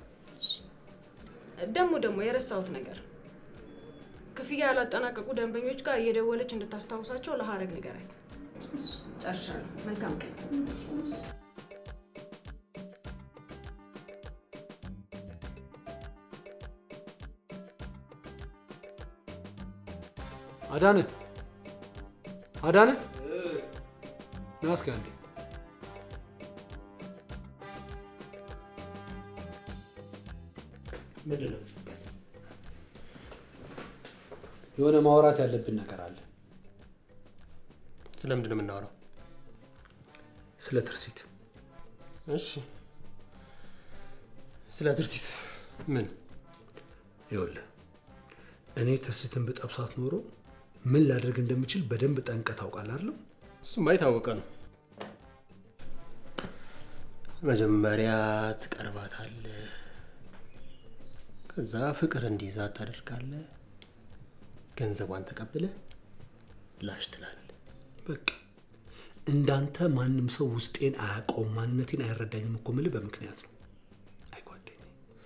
ደግሞ ደግሞ የረሳሁት ነገር ክፍያ ያላጠናቀቁ ደንበኞች ጋር እየደወለች እንድታስታውሳቸው ለሀረግ ንገራት። ጨርሻለሁ። መልካም ቀን።
አዳነ አዳነ ና እስኪ አንዴ።
ምንድን ነው?
የሆነ ማውራት ያለብን ነገር አለ።
ስለምንድን ነው የምናወራው?
ስለ ትርሲት።
እሺ፣ ስለ ትርሲት ምን?
ይኸውልህ እኔ ትርሲትን ብጠብሳት ኖሮ ምን ላደርግ እንደምችል በደንብ ጠንቀህ ታውቃለህ አይደለም?
እሱማ የታወቀ ነው። መጀመሪያ ትቀርባታለህ፣ ከዛ ፍቅር እንዲይዛት ታደርጋለህ። ገንዘቧን ተቀብለህ ላሽ ትላለህ።
በቃ እንዳንተ ማንም ሰው ውስጤን አያውቀውም፣ ማንነቴን አይረዳኝም እኮ የምልህ በምክንያት ነው። አይ ጓደኛዬ፣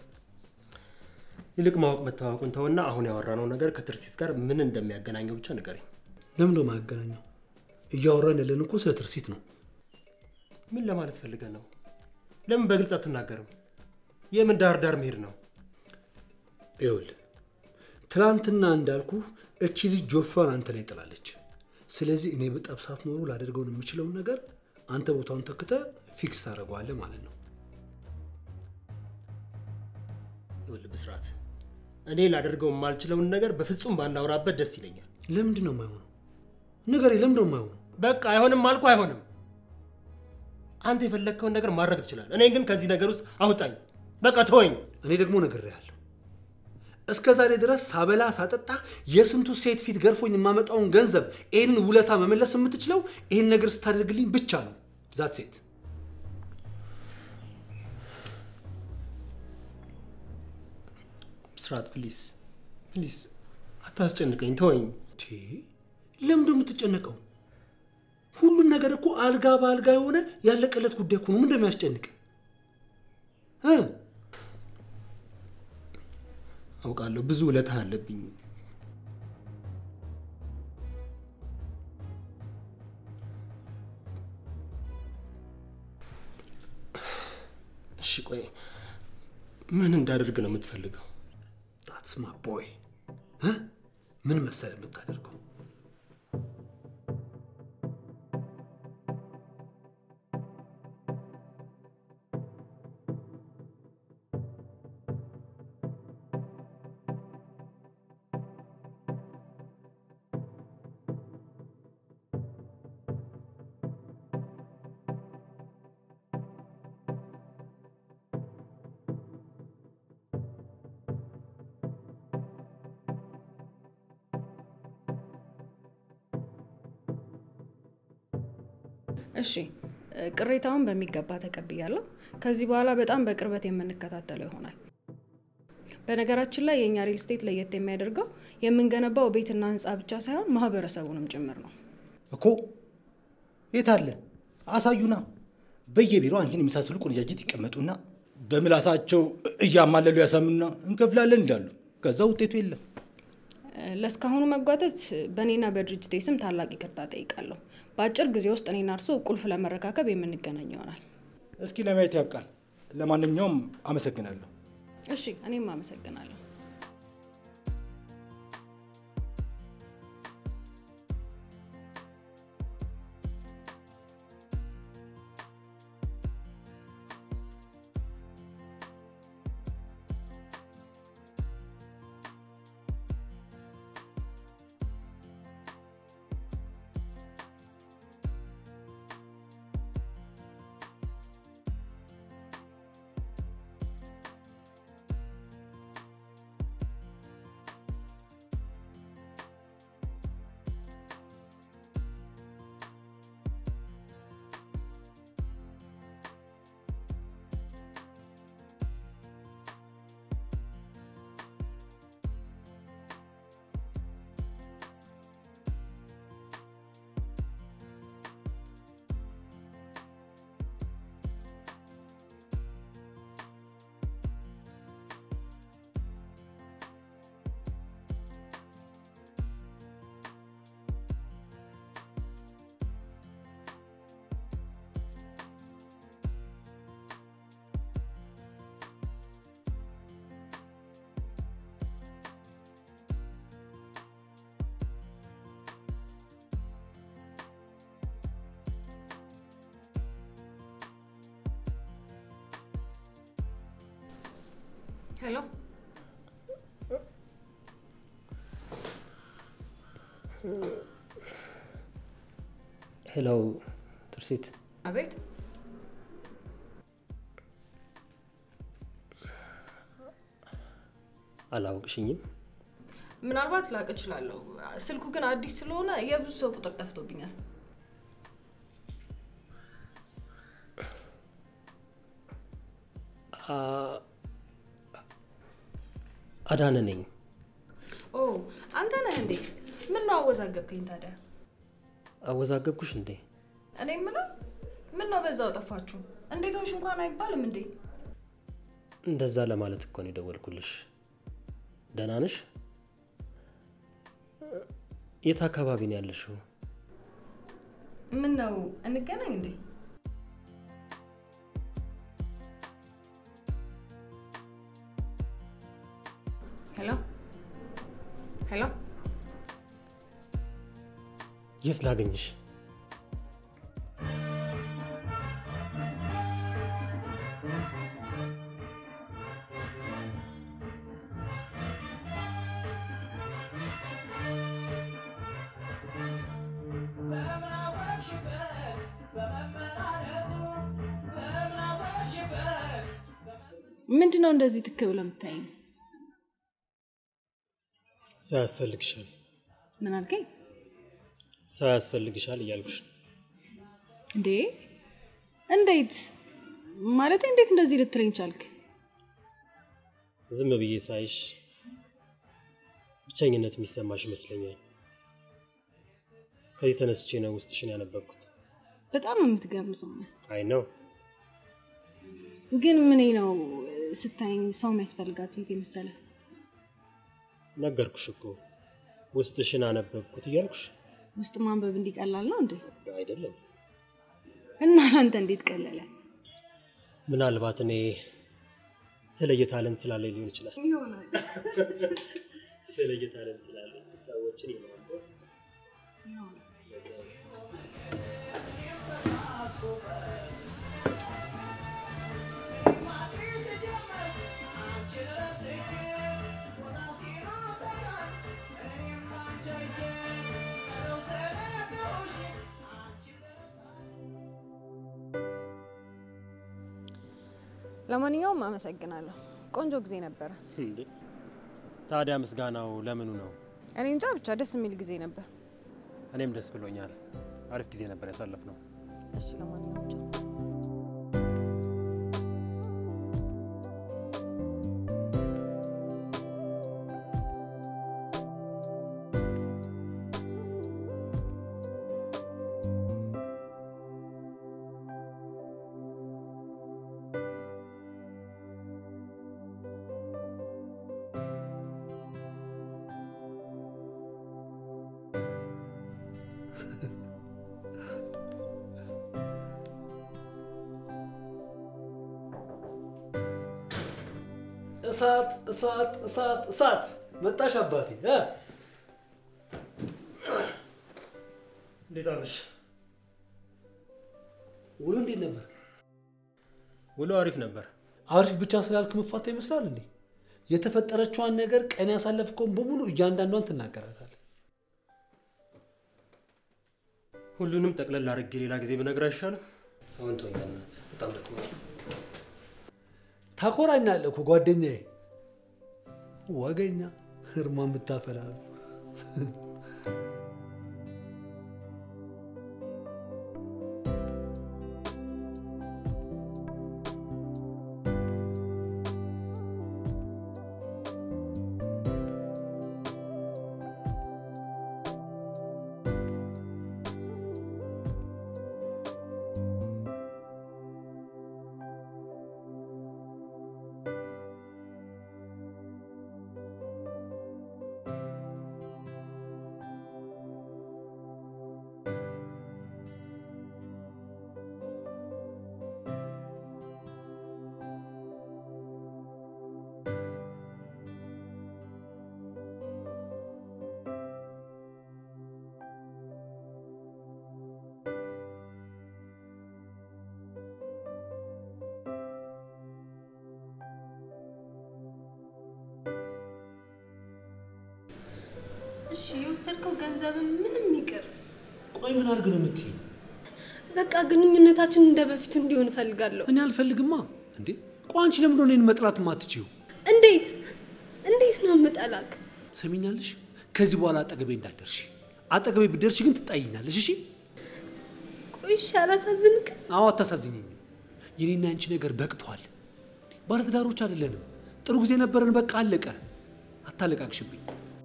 ይልቅ ማወቅ መታወቁን ተውና አሁን ያወራነው ነገር ከትርሲት ጋር ምን እንደሚያገናኘው ብቻ ንገረኝ።
ለምን ነው የማያገናኘው? እያወራን ያለን እኮ ስለ ትርሲት ነው።
ምን ለማለት ፈልገህ ነው? ለምን በግልጽ አትናገርም? የምን ዳር ዳር መሄድ ነው?
ይኸውልህ ትናንትና እንዳልኩ እቺ ልጅ ጆፋን አንተ ላይ ጥላለች። ስለዚህ እኔ በጠብሳት ኖሮ ላደርገውን የምችለውን ነገር አንተ ቦታውን ተክተ ፊክስ ታደርገዋለህ ማለት ነው።
ይኸውልህ ብስራት፣ እኔ ላደርገው የማልችለውን ነገር በፍጹም ባናወራበት ደስ ይለኛል።
ለምንድን ነው የማይሆነው? ንገሬ፣ ለምንድን ነው የማይሆነው?
በቃ አይሆንም አልኩ፣ አይሆንም። አንተ የፈለግከውን ነገር ማድረግ ትችላለህ። እኔን ግን ከዚህ ነገር ውስጥ አውጣኝ። በቃ ተወኝ።
እኔ ደግሞ ነግሬሃለሁ። እስከ ዛሬ ድረስ ሳበላ ሳጠጣ የስንቱ ሴት ፊት ገርፎኝ የማመጣውን ገንዘብ ይህን ውለታ መመለስ የምትችለው ይህን ነገር ስታደርግልኝ ብቻ ነው። ዛት ሴት
ብስራት፣ ፕሊስ ፕሊስ፣ አታስጨንቀኝ፣ ተወኝ።
ለምንድን ነው የምትጨነቀው? ሁሉም ነገር እኮ አልጋ በአልጋ የሆነ ያለቀለት ጉዳይ እኮ ነው። ምንድን ነው የሚያስጨንቅ?
አውቃለሁ ብዙ ውለታ አለብኝ። እሺ ቆይ ምን እንዳደርግ ነው የምትፈልገው?
ዳትስ ማ ቦይ ምን መሰለ የምታደርገው
እሺ ቅሬታውን በሚገባ ተቀብያለሁ። ከዚህ በኋላ በጣም በቅርበት የምንከታተለው ይሆናል። በነገራችን ላይ የእኛ ሪል ስቴት ለየት የሚያደርገው የምንገነባው ቤትና ህንፃ ብቻ ሳይሆን ማህበረሰቡንም ጭምር ነው።
እኮ የት አለ አሳዩና። በየቢሮ አንቺን የመሳሰሉ ቆነጃጅት ይቀመጡና በምላሳቸው እያማለሉ ያሳምኑና እንከፍላለን ይላሉ። ከዛ ውጤቱ የለም።
ለእስካሁኑ መጓተት በእኔና በድርጅቴ ስም ታላቅ ይቅርታ ጠይቃለሁ። በአጭር ጊዜ ውስጥ እኔና እርሶ ቁልፍ ለመረካከብ የምንገናኝ ይሆናል።
እስኪ ለማየት ያብቃል። ለማንኛውም አመሰግናለሁ።
እሺ፣ እኔም አመሰግናለሁ። ሄሎ
ሄሎ ትርሲት፣
አቤት።
አላውቅሽኝም።
ምናልባት ላቅ እችላለሁ። ስልኩ ግን አዲስ ስለሆነ የብዙ ሰው ቁጥር ጠፍቶብኛል።
አዳነ ነኝ።
ኦ አንተ ነህ እንዴ? ምን ነው አወዛገብከኝ ታዲያ?
አወዛገብኩሽ እንዴ?
እኔ የምለው ምን ነው በዛው ጠፋችሁ? እንዴት ሆንሽ እንኳን አይባልም እንዴ?
እንደዛ ለማለት እኮ ነው የደወልኩልሽ። ደህና ነሽ? የት አካባቢ ነው ያለሽው?
ምን ነው እንገናኝ እንዴ? ሄሎ ሄሎ፣
የት ላገኝሽ?
ምንድን ነው እንደዚህ ትክ ብለህ የምታይኝ?
ሰው ያስፈልግሻል፣
ምን አልከኝ
ሰው ያስፈልግሻል እያልኩሽ ነው።
እንዴ? እንዴት ማለት እንዴት እንደዚህ ልትለኝ ቻልክ?
ዝም ብዬ ሳይሽ ብቸኝነት የሚሰማሽ ይመስለኛል። ከዚህ ተነስቼ ነው ውስጥሽን ያነበብኩት።
በጣም የምትገርም ሰው ነህ።
አይ ነው
ግን ምን ነው ስታይኝ ሰው የሚያስፈልጋት ሴት የመሰለ
ነገርኩሽ እኮ ውስጥሽን አነበብኩት እያልኩሽ
ውስጥ ማንበብ እንዲቀላል ነው እንዴ?
አይደለም።
እና አንተ እንዴት ቀለለ?
ምናልባት እኔ የተለየ ታለንት ስላለኝ ሊሆን ይችላል።
ይሆናል።
የተለየ ታለንት ስላለኝ ሰዎችን የማንበብ
ለማንኛውም አመሰግናለሁ። ቆንጆ ጊዜ ነበረ።
እንዴ ታዲያ ምስጋናው ለምኑ ነው?
እኔ እንጃ ብቻ ደስ የሚል ጊዜ ነበር።
እኔም ደስ ብሎኛል። አሪፍ ጊዜ ነበር ያሳለፍነው።
እሺ ለማንኛውም ቻው።
እሳት እሳት እሳት እሳት መጣሽ አባቴ እ?
እንዴት አመሽ?
ውሎ እንዴት ነበር?
ውሎ አሪፍ ነበር።
አሪፍ ብቻ ስላልክ መፋታ ይመስላል እንዴ? የተፈጠረችዋን ነገር ቀን ያሳለፍከውን በሙሉ እያንዳንዷን ትናገራታል።
ሁሉንም ጠቅለል አድርጌ ሌላ ጊዜ ብነግር አይሻልም? አሁን ተወኝ በእናትህ፣ በጣም ደክሞኛል።
ታኮራኛለህ እኮ ጓደኛዬ። ወገኛ እርማን ብታፈላሉ
እሺ የወሰድከው ገንዘብ ምንም ይቅር፣
ቆይ ምን አድርግ ነው የምትይኝ?
በቃ ግንኙነታችን እንደ በፊቱ እንዲሆን እፈልጋለሁ።
እኔ አልፈልግማ። እንዴ ቆይ አንቺ ለምንድን ነው እኔን መጥላት የማትችይው?
እንዴት እንዴት ነው የምጠላክ?
ትሰሚኛለሽ? ከዚህ በኋላ አጠገቤ እንዳትደርሺ። አጠገቤ ብትደርሺ ግን ትጣይኛለሽ። እሺ?
ቆይ እሺ፣ አላሳዝንክም?
አዎ፣ አታሳዝኘኝም። የኔና ያንቺ ነገር በቅቷል። ባለትዳሮች አይደለንም። ጥሩ ጊዜ ነበረን። በቃ አለቀ። አታለቃቅሽብኝ።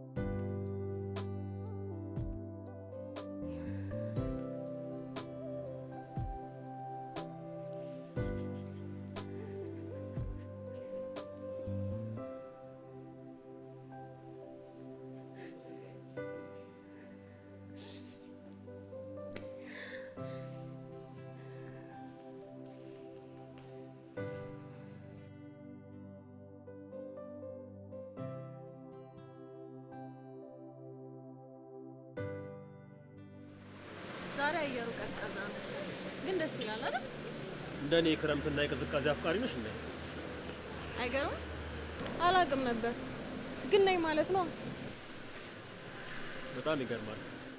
ዛሬ አየሩ ቀዝቃዛ ነው፣ ግን ደስ ይላል አይደል?
እንደ እኔ የክረምትና የቅዝቃዜ አፍቃሪ ነሽ እንዴ?
አይገርምም?
አላቅም ነበር፣ ግን ነኝ ማለት ነው።
በጣም ይገርማል።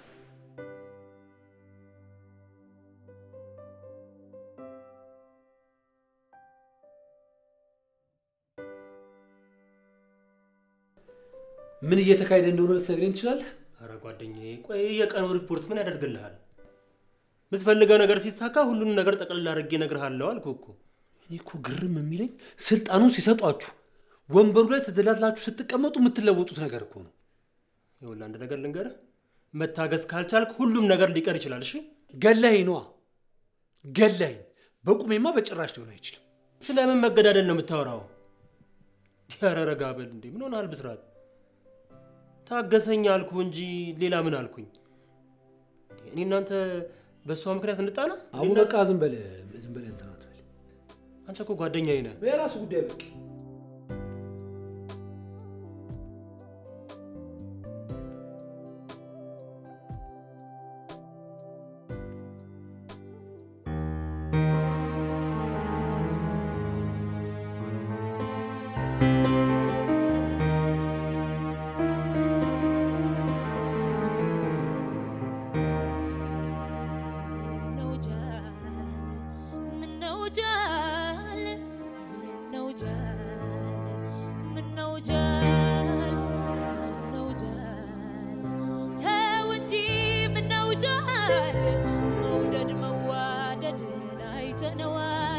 ምን እየተካሄደ እንደሆነ ልትነግረኝ ትችላለህ?
አረ ጓደኛዬ፣ ቆይ የቀኑ ሪፖርት ምን ያደርግልሃል? የምትፈልገው ነገር ሲሳካ ሁሉንም ነገር ጠቅልል አድርጌ እነግርሃለሁ አልኩህ እኮ።
እኔ እኮ ግርም የሚለኝ ስልጣኑን ሲሰጧችሁ ወንበሩ ላይ ተደላድላችሁ ስትቀመጡ የምትለወጡት ነገር እኮ ነው።
ይኸውልህ አንድ ነገር ልንገርህ፣ መታገስ ካልቻልክ ሁሉም ነገር ሊቀር ይችላል። እሺ
ገላኝ ነዋ ገላኝ። በቁሜማ በጭራሽ ሊሆን አይችልም።
ስለምን መገዳደል ነው የምታወራው? ኧረ ረጋ በል እንዴ! ምን ሆነሃል ብስራት? ታገሰኝ አልኩ እንጂ ሌላ ምን አልኩኝ? እኔ እናንተ በእሷ ምክንያት እንጣላ?
አሁን በቃ ዝም በል ዝም በል እንትን አትበል።
አንተ እኮ ጓደኛዬ ነህ።
የራሱ ጉዳይ በቃ
መውደድ መዋደድን አይተነዋል።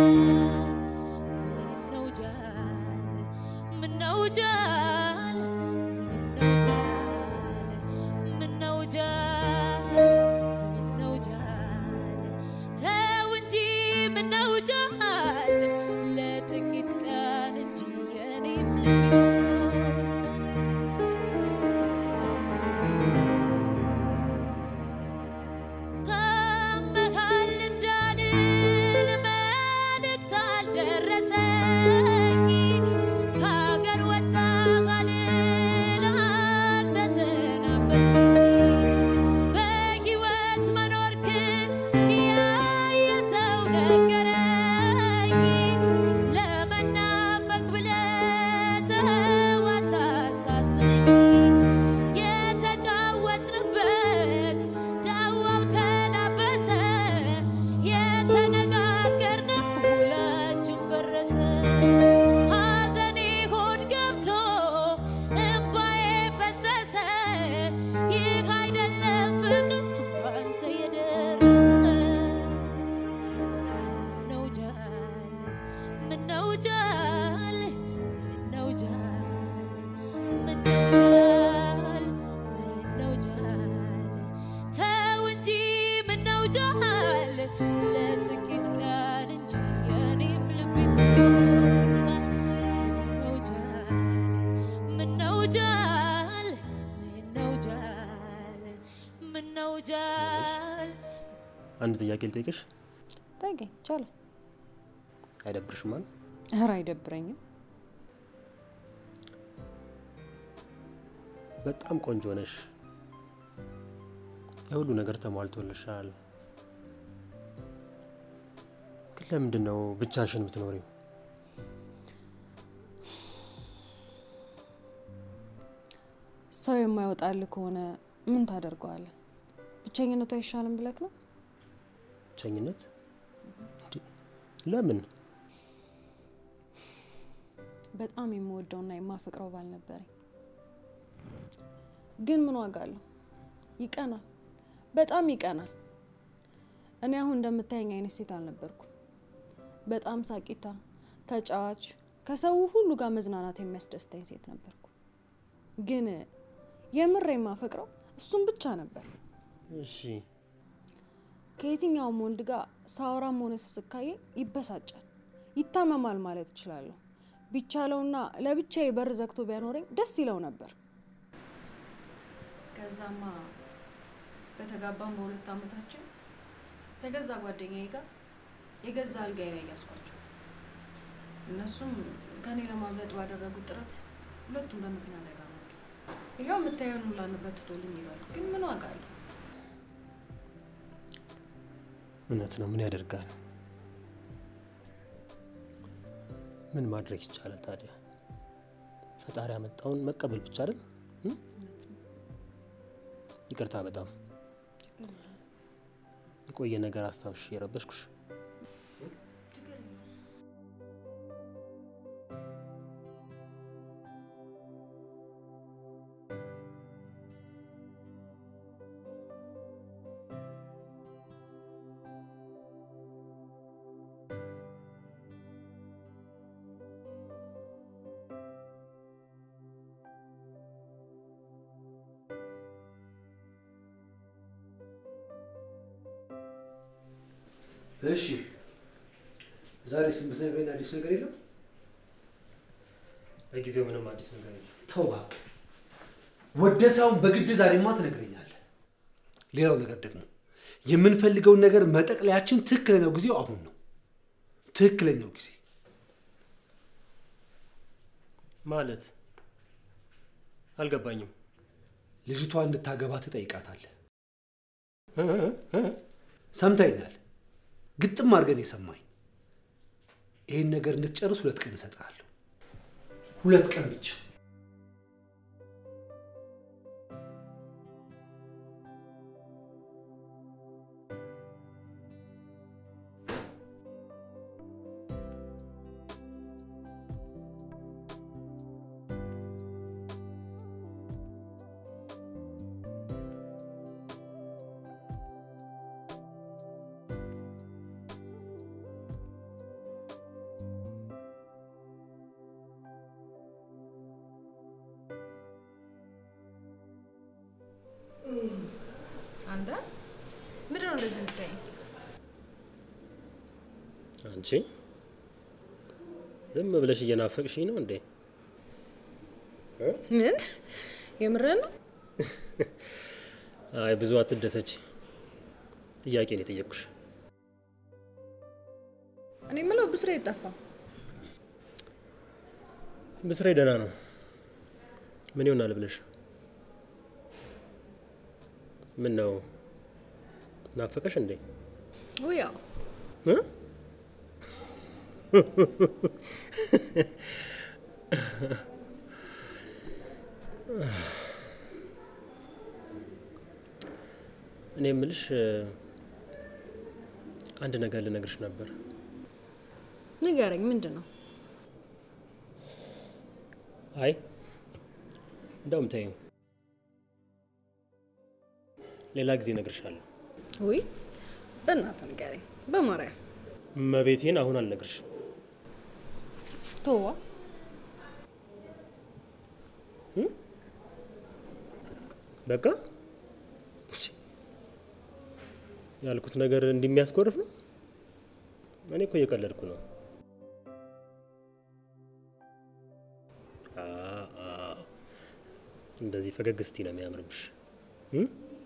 ምነው ጃል ምነው ጃል ምነው ጃል ምነው ጃል ምነው ጃል ተው እንጂ ምነው ጃል ለጥቂት ቀን እንጂ የኔም ልብ ይቆርጣል። ታመሃል እንዳልል መልእክት አልደረሰኝ ከሀገር ወጣ ቃልል አልተሰናበትኩኝ በሕይወት መኖርክን ያየ ሰው ነገረኝ ለመናፈቅ ብለህ ተው አታሳዝነኝ የተጫወትንበት ዳዋው ተላበሰ የተነጋገርነው ውላችን ፈረሰ ሐዘኔ ሆድ ገብቶ እምባዬ ፈሰሰ ይህ አይደለም ፍቅር ባንተ የደረሰ ምነው ጃል ምነው ጃል ምነው ጃል ምነው ጃል ምነው ጃል ተው እንጂ ምነው ጃል ለጥቂት ቀን እንጂ የኔም ልብ ይቆርጣል። ምነው ጃል ምነው ጃል ምነው ጃል ምነው ጃል
አንድ ጥያቄ ልጠይቅሽ፣
ጠይቀኝ፣ ይቻላል።
አይደብርሽም? ማለት
ኧረ አይደብረኝም።
በጣም ቆንጆ ነሽ፣ የሁሉ ነገር ተሟልቶልሻል። ግን ለምንድን ነው ብቻሽን የምትኖሪው?
ሰው የማይወጣልህ ከሆነ ምን ታደርገዋለህ? ብቸኝነቱ አይሻልም ብለክ ነው?
ብቸኝነት? እንዴ፣ ለምን?
በጣም የምወደውና የማፈቅረው ባል ነበረኝ። ግን ምን ዋጋ አለው? ይቀናል፣ በጣም ይቀናል። እኔ አሁን እንደምታየኝ አይነት ሴት አልነበርኩም። በጣም ሳቂታ፣ ተጫዋች፣ ከሰው ሁሉ ጋር መዝናናት የሚያስደስተኝ ሴት ነበርኩ። ግን የምር የማፈቅረው እሱም ብቻ ነበር።
እሺ
ከየትኛውም ወንድ ጋር ሳወራም ሆነ ስስካዬ ይበሳጫል፣ ይታመማል ማለት እችላለሁ። ቢቻለውና ለብቻዬ በር ዘግቶ ቢያኖረኝ ደስ ይለው ነበር። ከዛማ በተጋባም በሁለት ዓመታችን ከገዛ ጓደኛዬ ጋር የገዛ አልጋዬ ላይ ያስኳቸው። እነሱም ከኔ ለማምለጥ ባደረጉት ጥረት ሁለቱም በመኪና አደጋ ሞቱ። ይኸው የምታየውን ሁላ ንብረት ትቶልኝ ይሏል። ግን ምን ዋጋ አለው?
እውነት ነው። ምን ያደርጋል? ምን ማድረግ ይቻላል ታዲያ? ፈጣሪ ያመጣውን መቀበል ብቻ አይደል? እ? ይቅርታ በጣም የቆየ ነገር አስታውሽ የረበሽኩሽ።
እሺ ዛሬ ስምንት ነግረኝ አዲስ ነገር የለም?
ለጊዜው ምንም አዲስ ነገር የለም።
ተው እባክህ፣ ወደ ሳይሆን በግድ ዛሬማ ትነግረኛለህ። ሌላው ነገር ደግሞ የምንፈልገውን ነገር መጠቅለያችን ትክክለኛው ጊዜው አሁን ነው። ትክክለኛው ጊዜ
ማለት አልገባኝም።
ልጅቷ እንድታገባ ትጠይቃታለህ። ሰምተኛል። ግጥም አድርገን የሰማኝ ይህን ነገር እንድትጨርስ ሁለት ቀን እሰጥሃለሁ። ሁለት ቀን ብቻ።
አንተ ምንድን ነው እንደዚህ የምታይኝ?
አንቺ ዝም ብለሽ እየናፈቅሽኝ ነው እንዴ? እ?
ምን የምርህን ነው?
አይ ብዙ አትደሰች። ጥያቄ ነው የጠየቅኩሽ።
እኔ የምለው ብስሬ ጠፋ።
ብስሬ ደህና ነው። ምን ይሆናል ብለሽ ምን ነው ናፈቀሽ እንዴ?
ውይ ያው
እ? እኔ የምልሽ አንድ ነገር ልነግርሽ ነበር።
ንገረኝ፣ ምንድን ነው?
አይ እንደውም ተይው፣ ሌላ ጊዜ እነግርሻለሁ።
ውይ በእናትህ ንገረኝ፣ በማርያም
መቤቴን አሁን አልነግርሽም።
ተዋ።
በቃ እሺ፣ ያልኩት ነገር እንደሚያስኮርፍ ነው። እኔ እኮ እየቀለድኩ ነው። አ አ እንደዚህ ፈገግ እስቲ ነው የሚያምርብሽ። እ?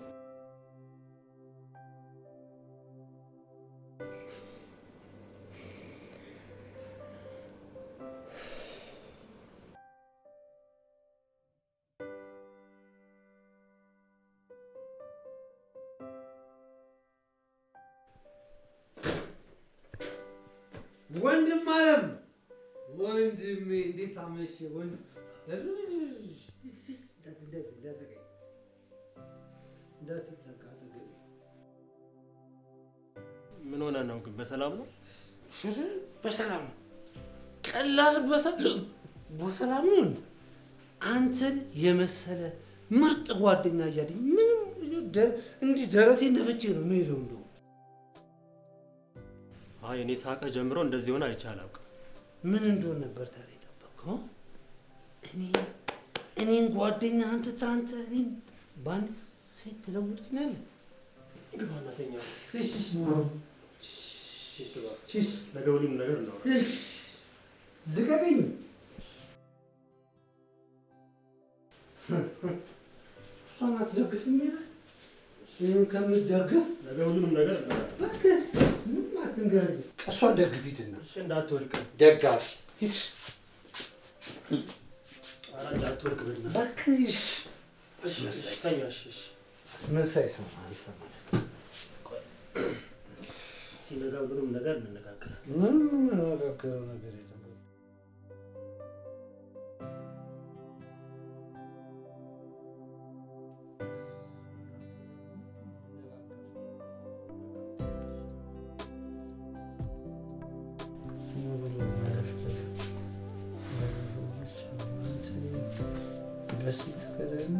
ወንድም አለም ወንድሜ እንዴት አመሸ? ወንድ እንዳትጠጋ አጠገቤ።
ምን ሆነ ነው ግን? በሰላም ነው?
በሰላም ነው። ቀላል በሰላም በሰላም ነው። እንዴ? አንተን የመሰለ ምርጥ ጓደኛ እያለኝ ምንም ደ- እንዲህ ደረቴን ነፍቼ ነው የምሄደው እንደው
አይ እኔ ሳቀ ጀምሮ እንደዚህ ሆነ አይቼ አላውቅም።
ምን እንደሆነ ነበር ታዲያ የጠበቅከው? እኔ እኔን ጓደኛ አንተ ትናንት እኔን በአንድ ሴት ትለውጠኛለህ?
ግባ እናተኛ።
እሺ፣ እሺ።
ግባ።
እሺ።
ነገ ሁሉም ነገር እናወራ።
እሺ፣ ልቀቀኝ። እሷን አትደግፍም ይላል። ይህን ከምትደግፍ
ነገ ሁሉንም ነገር እናወራ።
እባክህ ምንም አትንገረኝ። እሷን ደግፊትና
እሺ፣ እንዳትወድቅ።
ደጋፊ ሂድ።
ኧረ እንዳትወድቅ በልና።
እባክህ
እሺ፣ ተኛ። እሺ፣ እሺ።
አስመሳይ ሰው አንተ ማለት ነው።
ሲነጋ ሁሉንም ነገር እንነጋገራለን።
ምንም የምንነጋገረው ነገር የለም። በሴት ከደግሞ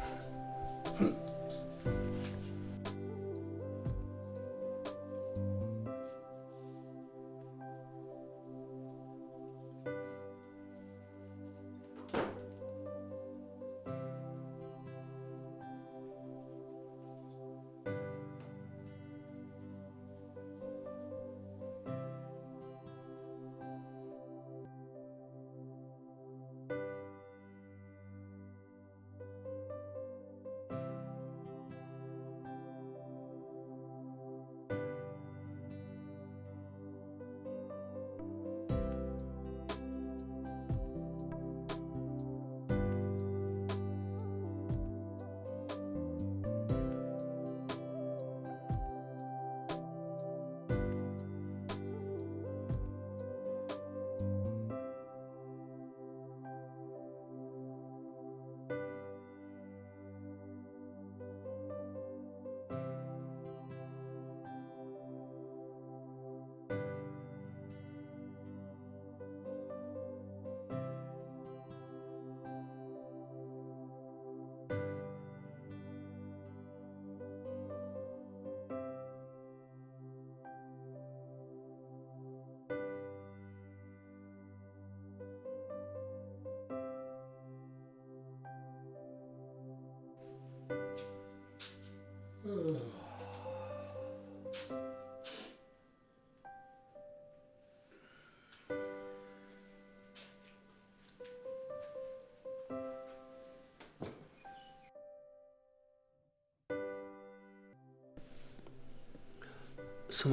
ስማ፣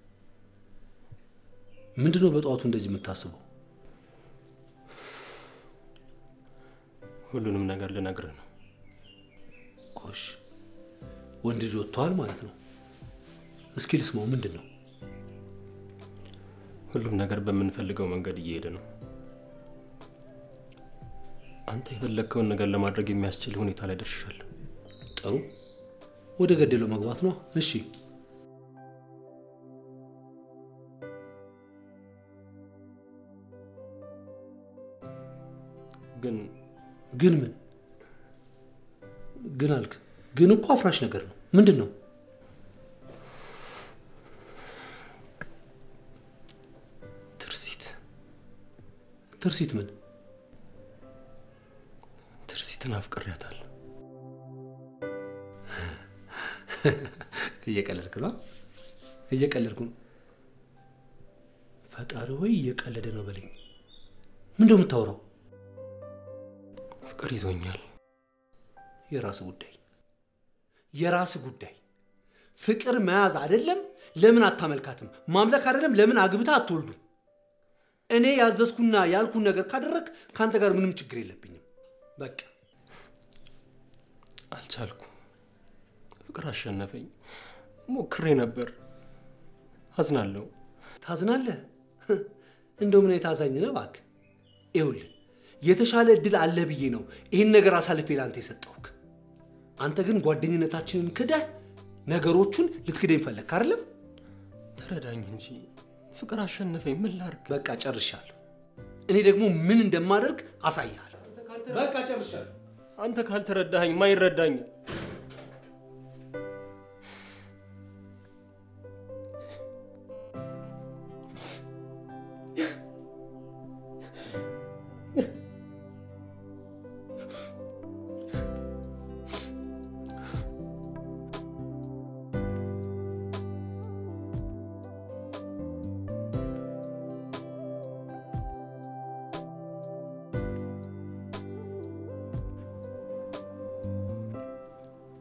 ምንድን ነው በጠዋቱ እንደዚህ የምታስበው?
ሁሉንም ነገር ልነግርህ ነው።
ጎሽ፣ ወንድ ልጅ ወጥተዋል ማለት ነው። እስኪ ልስማው፣ ምንድን ነው?
ሁሉም ነገር በምንፈልገው መንገድ እየሄደ ነው። አንተ የፈለግከውን ነገር ለማድረግ የሚያስችል ሁኔታ ላይ ደርሻለሁ።
ጥሩ፣ ወደ ገደለው መግባት ነው። እሺ፣
ግን
ግን ምን ግን አልክ? ግን እኮ አፍራሽ ነገር ነው። ምንድን ነው?
ትርሲት
ትርሲት ምን?
ትርሲትን አፍቅሬያታለሁ።
እየቀለድክ ነው? እየቀለድኩ ነው። ፈጣሪ ሆይ እየቀለደ ነው በለኝ። ምንድን ነው የምታወራው?
ፍቅር ይዞኛል።
የራስ ጉዳይ የራስ ጉዳይ። ፍቅር መያዝ አይደለም ለምን አታመልካትም? ማምለክ አይደለም ለምን አግብታ አትወልዱም? እኔ ያዘዝኩና ያልኩን ነገር ካደረግ ከአንተ ጋር ምንም ችግር የለብኝም። በቃ
አልቻልኩ። ፍቅር አሸነፈኝ። ሞክሬ ነበር። አዝናለሁ።
ታዝናለህ? እንደው ምን አይነት አዛኝ ነህ እባክህ። ይኸውልህ የተሻለ እድል አለ ብዬ ነው ይህን ነገር አሳልፌ ለአንተ የሰጠሁህ። አንተ ግን ጓደኝነታችንን ክደህ ነገሮቹን ልትክደኝ ፈለግክ አይደለም?
ተረዳኝ እንጂ ፍቅር አሸነፈኝ። ምን ላድርግ?
በቃ ጨርሻለሁ። እኔ ደግሞ ምን እንደማደርግ አሳይሃለሁ። በቃ ጨርሻለሁ።
አንተ ካልተረዳኸኝ ማይረዳኝ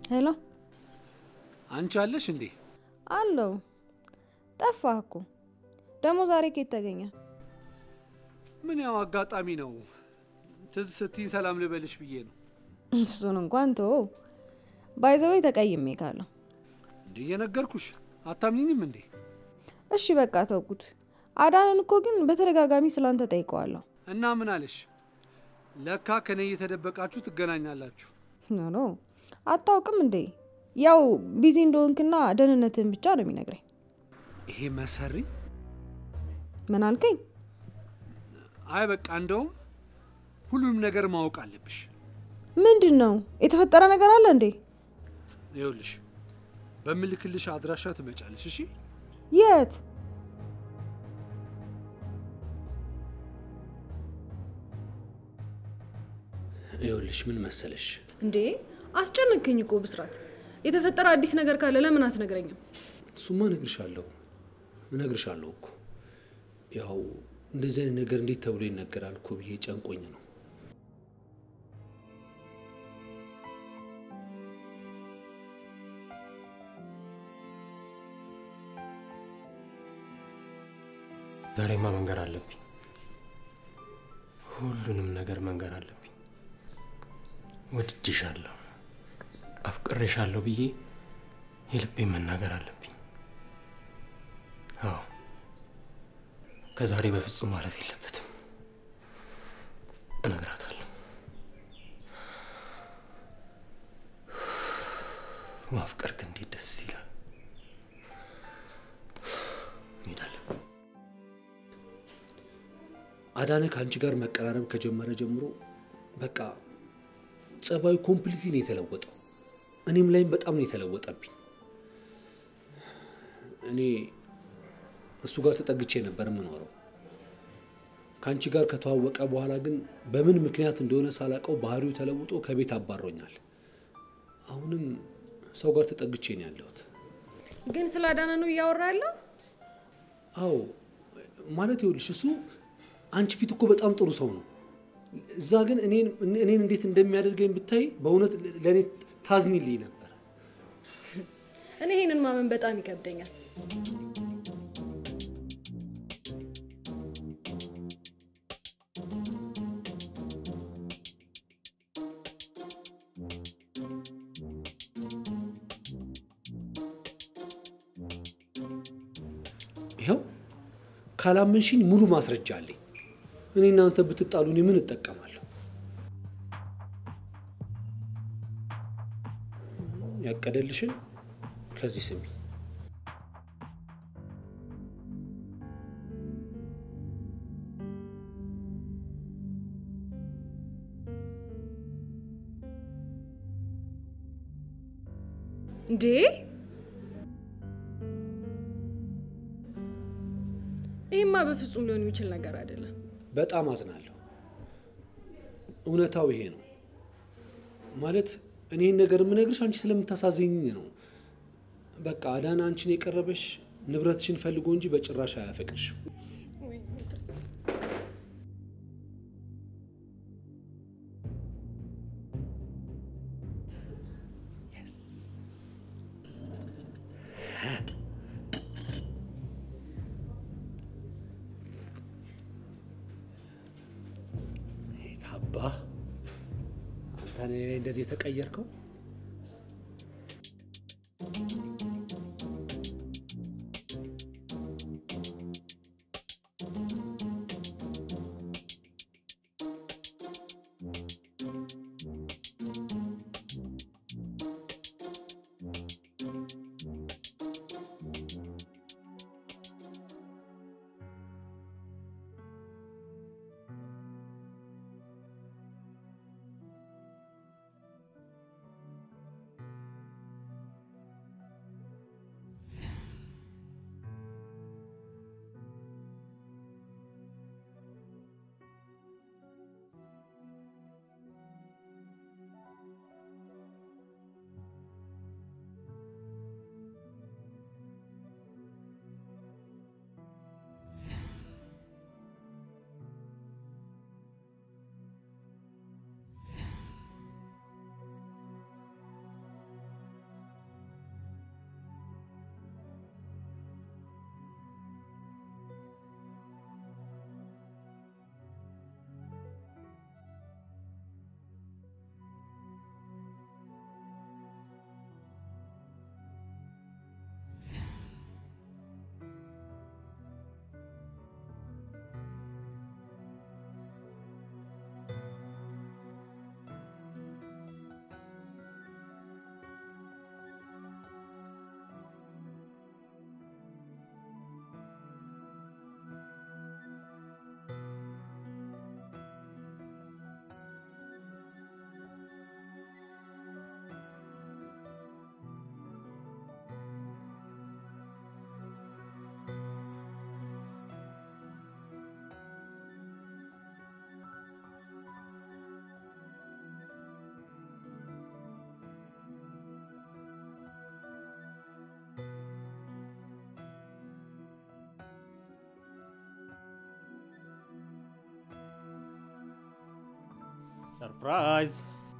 ሄሎ፣
አንቺ አለሽ እንዴ?
አለው። ጠፋህ እኮ ደግሞ ዛሬ ከየት ተገኘ?
ምን ያው አጋጣሚ ነው። ትዝ ስትይኝ ሰላም ልበልሽ ብዬ ነው።
እሱን እንኳን ቶ ባይዘዌ ተቀይሜ ካለሁ
እንዴ እየነገርኩሽ አታምኝኝም እንዴ?
እሺ በቃ ተውኩት። አዳንን እኮ ግን በተደጋጋሚ ስላንተ ጠይቀዋለሁ።
እና ምን አለሽ? ለካ ከኔ እየተደበቃችሁ ትገናኛላችሁ።
ኖ ኖ አታውቅም እንዴ? ያው ቢዚ እንደሆንክና ደህንነትህን ብቻ ነው የሚነግረኝ።
ይሄ መሰሪ
ምን አልከኝ?
አይ በቃ እንደውም ሁሉንም ነገር ማወቅ አለብሽ።
ምንድን ነው የተፈጠረ ነገር አለ እንዴ?
ይኸውልሽ በምልክልሽ አድራሻ ትመጫለሽ። እሺ
የት?
ይኸውልሽ ምን መሰለሽ
እንዴ አስጨነቅኝ እኮ ብስራት። የተፈጠረ አዲስ ነገር ካለ ለምን አትነግረኝም?
እሱማ እነግርሻለሁ እነግርሻለሁ እኮ ያው እንደዚህ አይነት ነገር እንዴት ተብሎ ይነገራል እኮ ብዬ ጨንቆኝ ነው።
ዛሬማ መንገር አለብኝ። ሁሉንም ነገር መንገር አለብኝ። ወድጄሻለሁ፣ አፍቅሬሻለሁ ብዬ የልቤን መናገር አለብኝ። አዎ ከዛሬ በፍጹም ማለፍ የለበትም። እነግራታለሁ። ማፍቀር ግን እንዴት ደስ ይላል። እንሄዳለን።
አዳነ ከአንቺ ጋር መቀራረብ ከጀመረ ጀምሮ በቃ ጸባዩ ኮምፕሊትሊ ነው የተለወጠው። እኔም ላይም በጣም ነው የተለወጠብኝ። እኔ እሱ ጋር ተጠግቼ ነበር የምኖረው። ከአንቺ ጋር ከተዋወቀ በኋላ ግን በምን ምክንያት እንደሆነ ሳላውቀው ባህሪው ተለውጦ ከቤት አባሮኛል። አሁንም ሰው ጋር ተጠግቼ ነው ያለሁት።
ግን ስለ አዳነ ነው እያወራ ያለው?
አዎ ማለት ይኸውልሽ እሱ አንቺ ፊት እኮ በጣም ጥሩ ሰው ነው። እዛ ግን እኔን እኔን እንዴት እንደሚያደርገኝ ብታይ በእውነት ለእኔ ታዝኒልኝ ነበር።
እኔ ይሄንን ማመን በጣም ይከብደኛል።
ይኸው ካላመንሽኝ ሙሉ ማስረጃ አለኝ። እኔ እናንተ ብትጣሉ እኔ ምን እጠቀማለሁ? ያቀደልሽን ከዚህ ስሚ።
እንዴ ይህማ በፍጹም ሊሆን የሚችል ነገር አይደለም።
በጣም አዝናለሁ። እውነታው ይሄ ነው። ማለት እኔን ነገር የምነግርሽ አንቺ ስለምታሳዝኝ ነው። በቃ አዳነ አንቺን የቀረበሽ ንብረትሽን ፈልጎ እንጂ በጭራሽ አያፈቅርሽ። አባ አንተ እኔ ላይ እንደዚህ የተቀየርከው
ሰርፕራይዝ!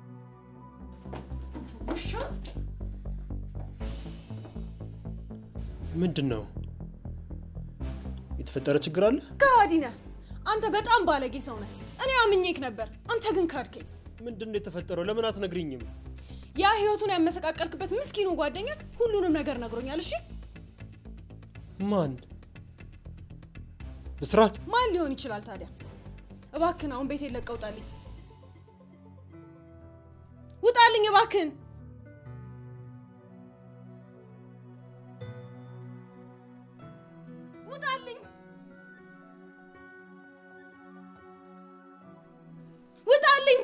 ውሻ
ምንድን ነው የተፈጠረ ችግር አለ?
ከሃዲ ነህ አንተ። በጣም ባለጌ ሰው ነህ። እኔ አምኜክ ነበር፣ አንተ ግን ካድከኝ።
ምንድን ነው የተፈጠረው? ለምን አትነግሪኝም?
ያ ህይወቱን ያመሰቃቀልክበት ምስኪኑ ጓደኛክ ሁሉንም ነገር ነግሮኛል። እሺ
ማን? ብስራት?
ማን ሊሆን ይችላል ታዲያ? እባክህን አሁን ቤቴን ለቀህ ውጣልኝ፣ ውጣልኝ እባክህን። ውጣልኝ፣ ውጣልኝ።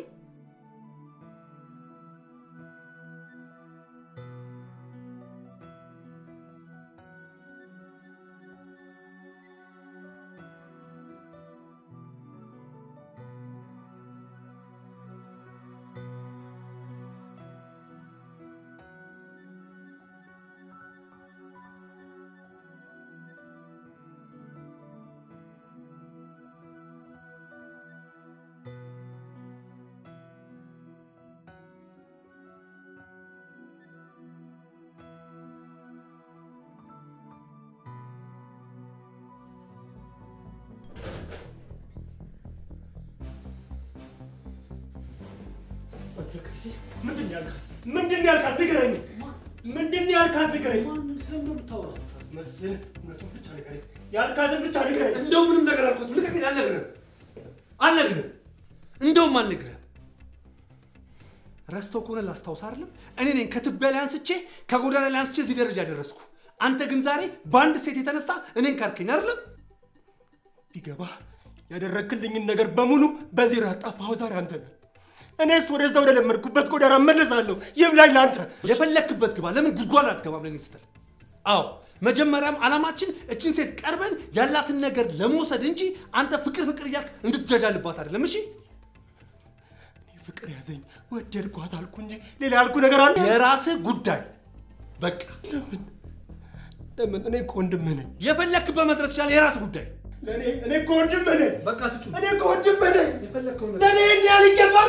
ምንድን ነው ያልካት? ምንድን ነው ያልካት? ንገረኝ። ምንድን ነው ያልካት? ንገረኝ።
ማንም ስለምን የምታወራው?
ታስመስል። እውነቱን ብቻ ንገረኝ። ያልካትን ብቻ ንገረኝ።
እንደው ምንም ነገር አልኩት። ልቀቀኝ፣ አልነግርህም፣ አልነግርህም፣ እንደውም አልነግርህም። ረስተው ከሆነ ላስታውስ አይደለም እኔ ነኝ ከትቢያ ላይ አንስቼ ከጎዳና ላይ አንስቼ እዚህ ደረጃ ያደረስኩ። አንተ ግን ዛሬ በአንድ ሴት የተነሳ እኔን ካርከኝ አይደለም?
ቢገባ ያደረክልኝን ነገር በሙሉ በዜሮ ያጣፋኸው ዛሬ አንተ ነህ። እኔስ ወደዛ ወደ ለመድኩበት ጎዳና እመለሳለሁ። ይብላኝ ለአንተ።
የፈለክበት ግባ። ለምን ጉድጓድ አትገባም? ለኔ ስትል አዎ፣ መጀመሪያም ዓላማችን እችን ሴት ቀርበን ያላትን ነገር ለመውሰድ እንጂ አንተ ፍቅር ፍቅር እያልክ እንድትጃጃልባት አይደለም። እሺ
ፍቅር ያዘኝ ወደድኳት አልኩ እንጂ ሌላ ያልኩ ነገር አለ?
የራስህ ጉዳይ በቃ።
ለምን ለምን? እኔ እኮ ወንድምህ ነኝ።
የፈለክበት መድረስ ይችላል። የራስህ ጉዳይ።
ለእኔ እኔ እኮ ወንድምህ ነኝ።
በቃ ትጩ
እኔ እኮ ወንድምህ ነኝ።
የፈለከው
ለእኔ ይህን ያህል ይገባል?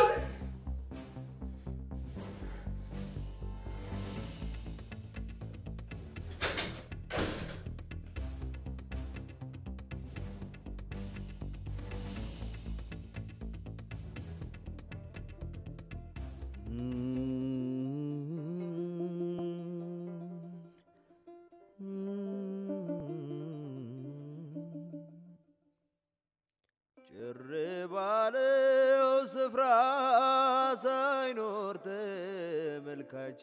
ጭር ባለው ስፍራ ሳይኖር ተመልካች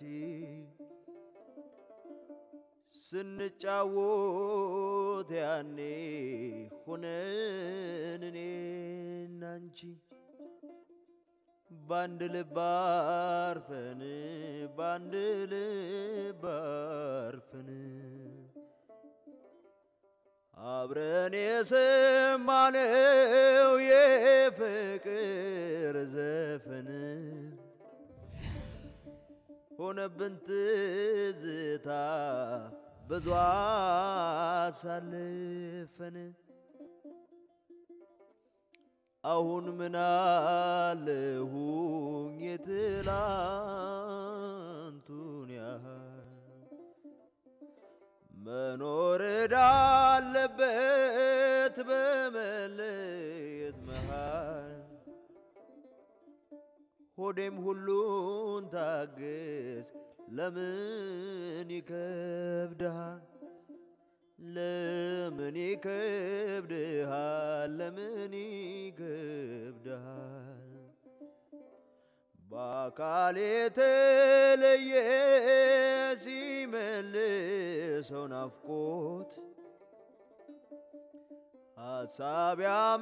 ስንጫወት ያኔ ሆነን እኔና አንቺ ባንድ ልብ አርፈን ባንድ ልብ አርፈን አብረን የሰማነው የፍቅር ዘፈን ሆነብን ትዝታ ብዙ አሳልፈን አሁን ምን አለሁኝ የትላንቱን ያህል መኖር እዳለበት በመለየት መሃል ሆዴም ሁሉን ታግስ ለምን ይከብድሃል ለምን ይከብድሃል ለምን ይከብድሃል በአካል የተለየ ሲመልሰው ናፍቆት ሀሳብ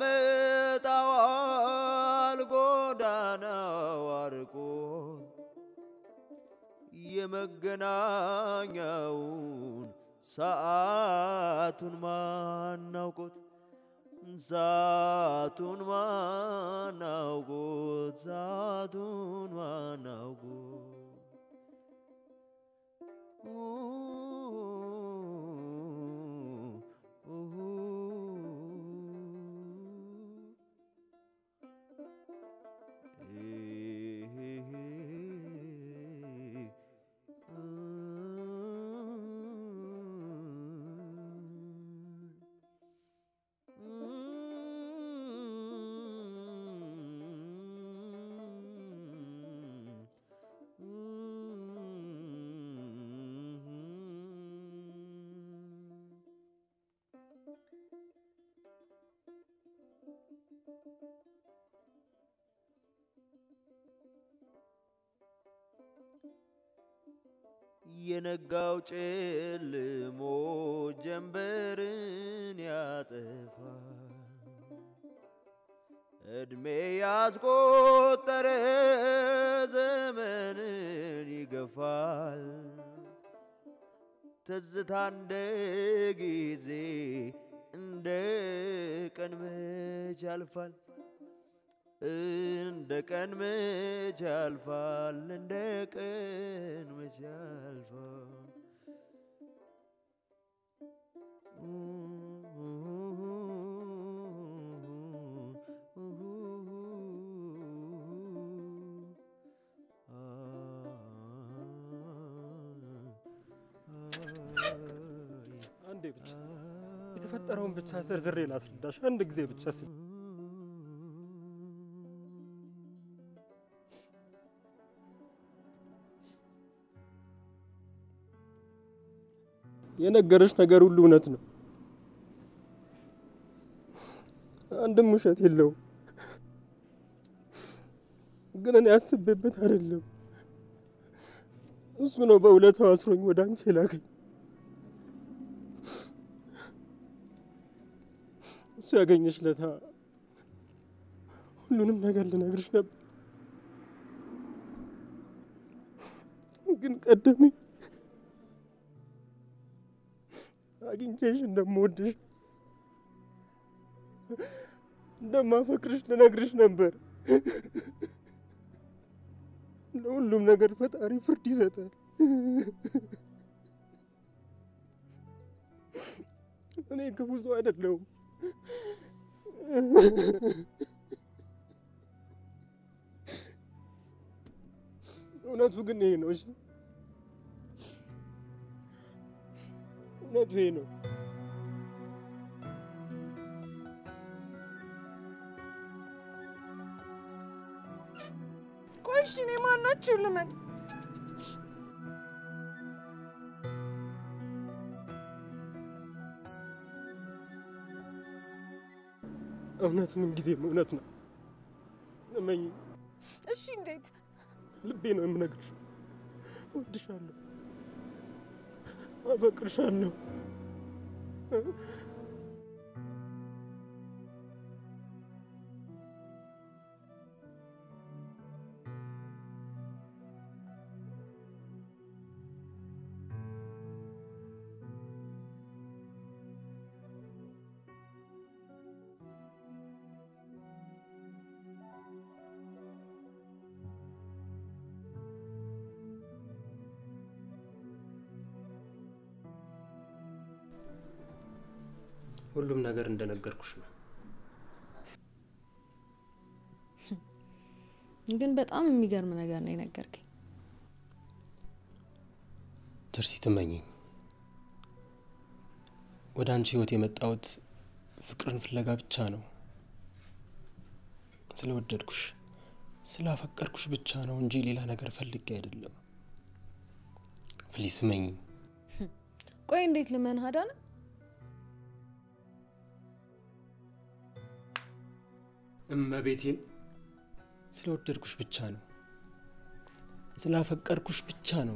ያመጣዋል ጎዳናው አርቆት የመገናኛውን ሰዓቱን ማናውቆት ሰዓቱን ማናውቆት ሰዓቱን ማናውቆት የነጋው ጨልሞ ጀንበርን ያጠፋል። እድሜ ያስቆጠረ ዘመንን ይገፋል። ትዝታ እንደ ጊዜ እንደ ቀን መች ያልፋል እንደ ቀን መች ያልፋል እንደ ቀን መች ያልፋል
አንዴ ብቻ የተፈጠረውን ብቻ ዘርዝሬ ላስረዳሽ። አንድ ጊዜ ብቻ ስ የነገረሽ ነገር ሁሉ እውነት ነው። አንድም ውሸት የለውም። ግን እኔ አስቤበት አይደለም። እሱ ነው በውለታው አስሮኝ ወደ አንቺ የላከኝ። እሱ ያገኘሽ ለታ ሁሉንም ነገር ልነግርሽ ነበር፣ ግን ቀደመኝ። አግኝቼሽ እንደምወድሽ እንደማፈቅርሽ ልነግርሽ ነበር። ለሁሉም ነገር ፈጣሪ ፍርድ ይሰጣል። እኔ ክፉ ሰው አይደለሁም። እውነቱ ግን ይሄ ነው። እሺ፣ እውነቱ ይሄ ነው።
ቆይ እሺ፣ እኔ ማናችሁ ልመን?
እውነት ምን ጊዜም እውነት ነው። እመኝ፣
እሺ፣ እንዴት?
ልቤ ነው የምነግርሽ። እወድሻለሁ፣ አፈቅርሻለሁ። ሁሉም ነገር እንደነገርኩሽ ነው።
ግን በጣም የሚገርም ነገር ነው የነገርከኝ።
ትርሲ ትመኝኝ ወደ አንቺ ህይወት የመጣሁት ፍቅርን ፍለጋ ብቻ ነው። ስለወደድኩሽ ስላፈቀርኩሽ ብቻ ነው እንጂ ሌላ ነገር ፈልጌ አይደለም። ፕሊስ እመኝኝ።
ቆይ እንዴት ልመንህ አዳነ?
እመቤቴን ስለወደድኩሽ ብቻ ነው፣ ስላፈቀርኩሽ ብቻ ነው።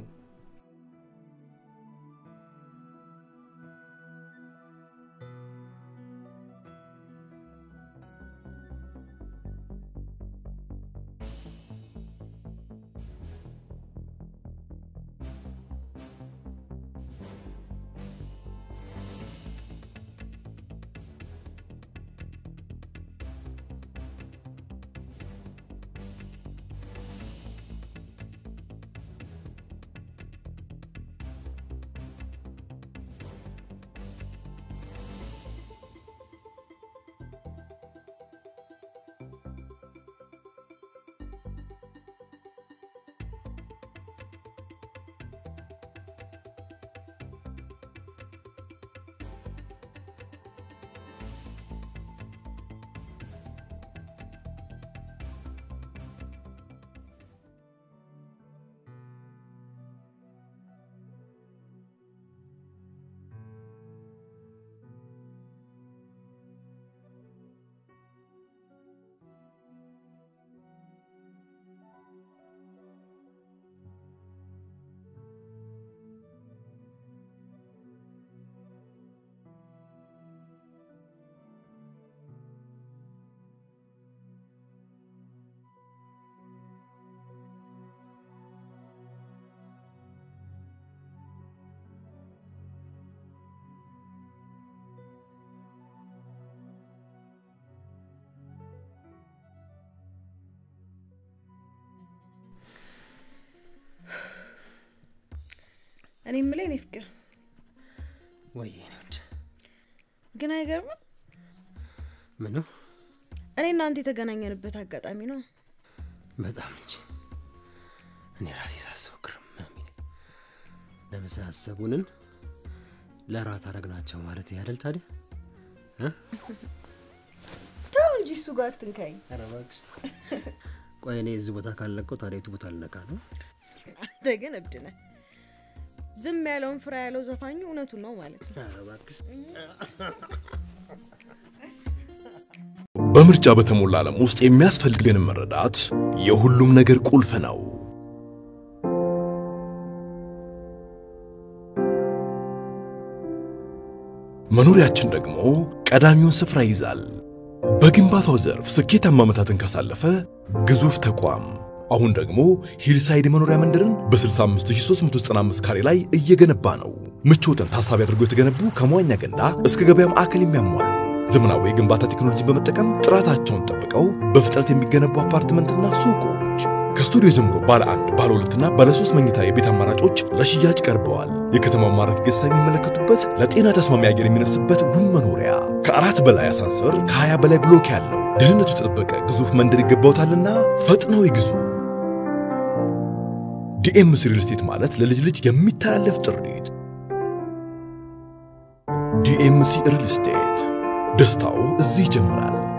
እኔ የምልህ የኔ ፍቅር
ወይ የኔ ውድ
ግን አይገርምም?
ምኑ
እኔ እናንተ የተገናኘንበት አጋጣሚ ነው።
በጣም እንጂ እኔ ራሴ ሳስበው ግርም ነው የሚለኝ። ለምሳ ያሰቡንን ለራት አረግናቸው ማለት ያደል ታዲያ እ?
ተው እንጂ እሱ ጋር አትንካኝ።
ኧረ እባክሽ። ቆይ እኔ እዚህ ቦታ ካልለቀው ታዲያ የቱ ቦታ ልነቃ ነው?
አንተ ግን እብድ ነህ። ዝም ያለውን ፍራ ያለው ዘፋኙ እውነቱን ነው ማለት ነው።
ኧረ እባክሽ።
በምርጫ በተሞላ ዓለም ውስጥ የሚያስፈልገን መረዳት የሁሉም ነገር ቁልፍ ነው። መኖሪያችን ደግሞ ቀዳሚውን ስፍራ ይይዛል። በግንባታው ዘርፍ ስኬታማ ዓመታትን ካሳለፈ ግዙፍ ተቋም አሁን ደግሞ ሂልሳይድ መኖሪያ መንደርን በ65395 ካሬ ላይ እየገነባ ነው። ምቾትን ታሳቢ አድርጎ የተገነቡ ከመዋኛ ገንዳ እስከ ገበያ ማዕከል የሚያሟሉ ዘመናዊ የግንባታ ቴክኖሎጂን በመጠቀም ጥራታቸውን ጠብቀው በፍጥነት የሚገነቡ አፓርትመንትና ሱቆች ከስቱዲዮ ጀምሮ ባለ አንድ ባለ ሁለትና ባለ ሶስት መኝታ የቤት አማራጮች ለሽያጭ ቀርበዋል። የከተማው ማራኪ ገጽታ የሚመለከቱበት ለጤና ተስማሚ አየር የሚነፍስበት ውብ መኖሪያ ከአራት በላይ አሳንሰር ከሀያ በላይ ብሎክ ያለው ደህንነቱ የተጠበቀ ግዙፍ መንደር ይገባውታልና ፈጥነው ይግዙ። ዲኤምሲ ሪል ስቴት ማለት ለልጅ ልጅ የሚተላለፍ ጥሪት። ዲኤምሲ ሪል ስቴት ደስታው እዚህ ይጀምራል።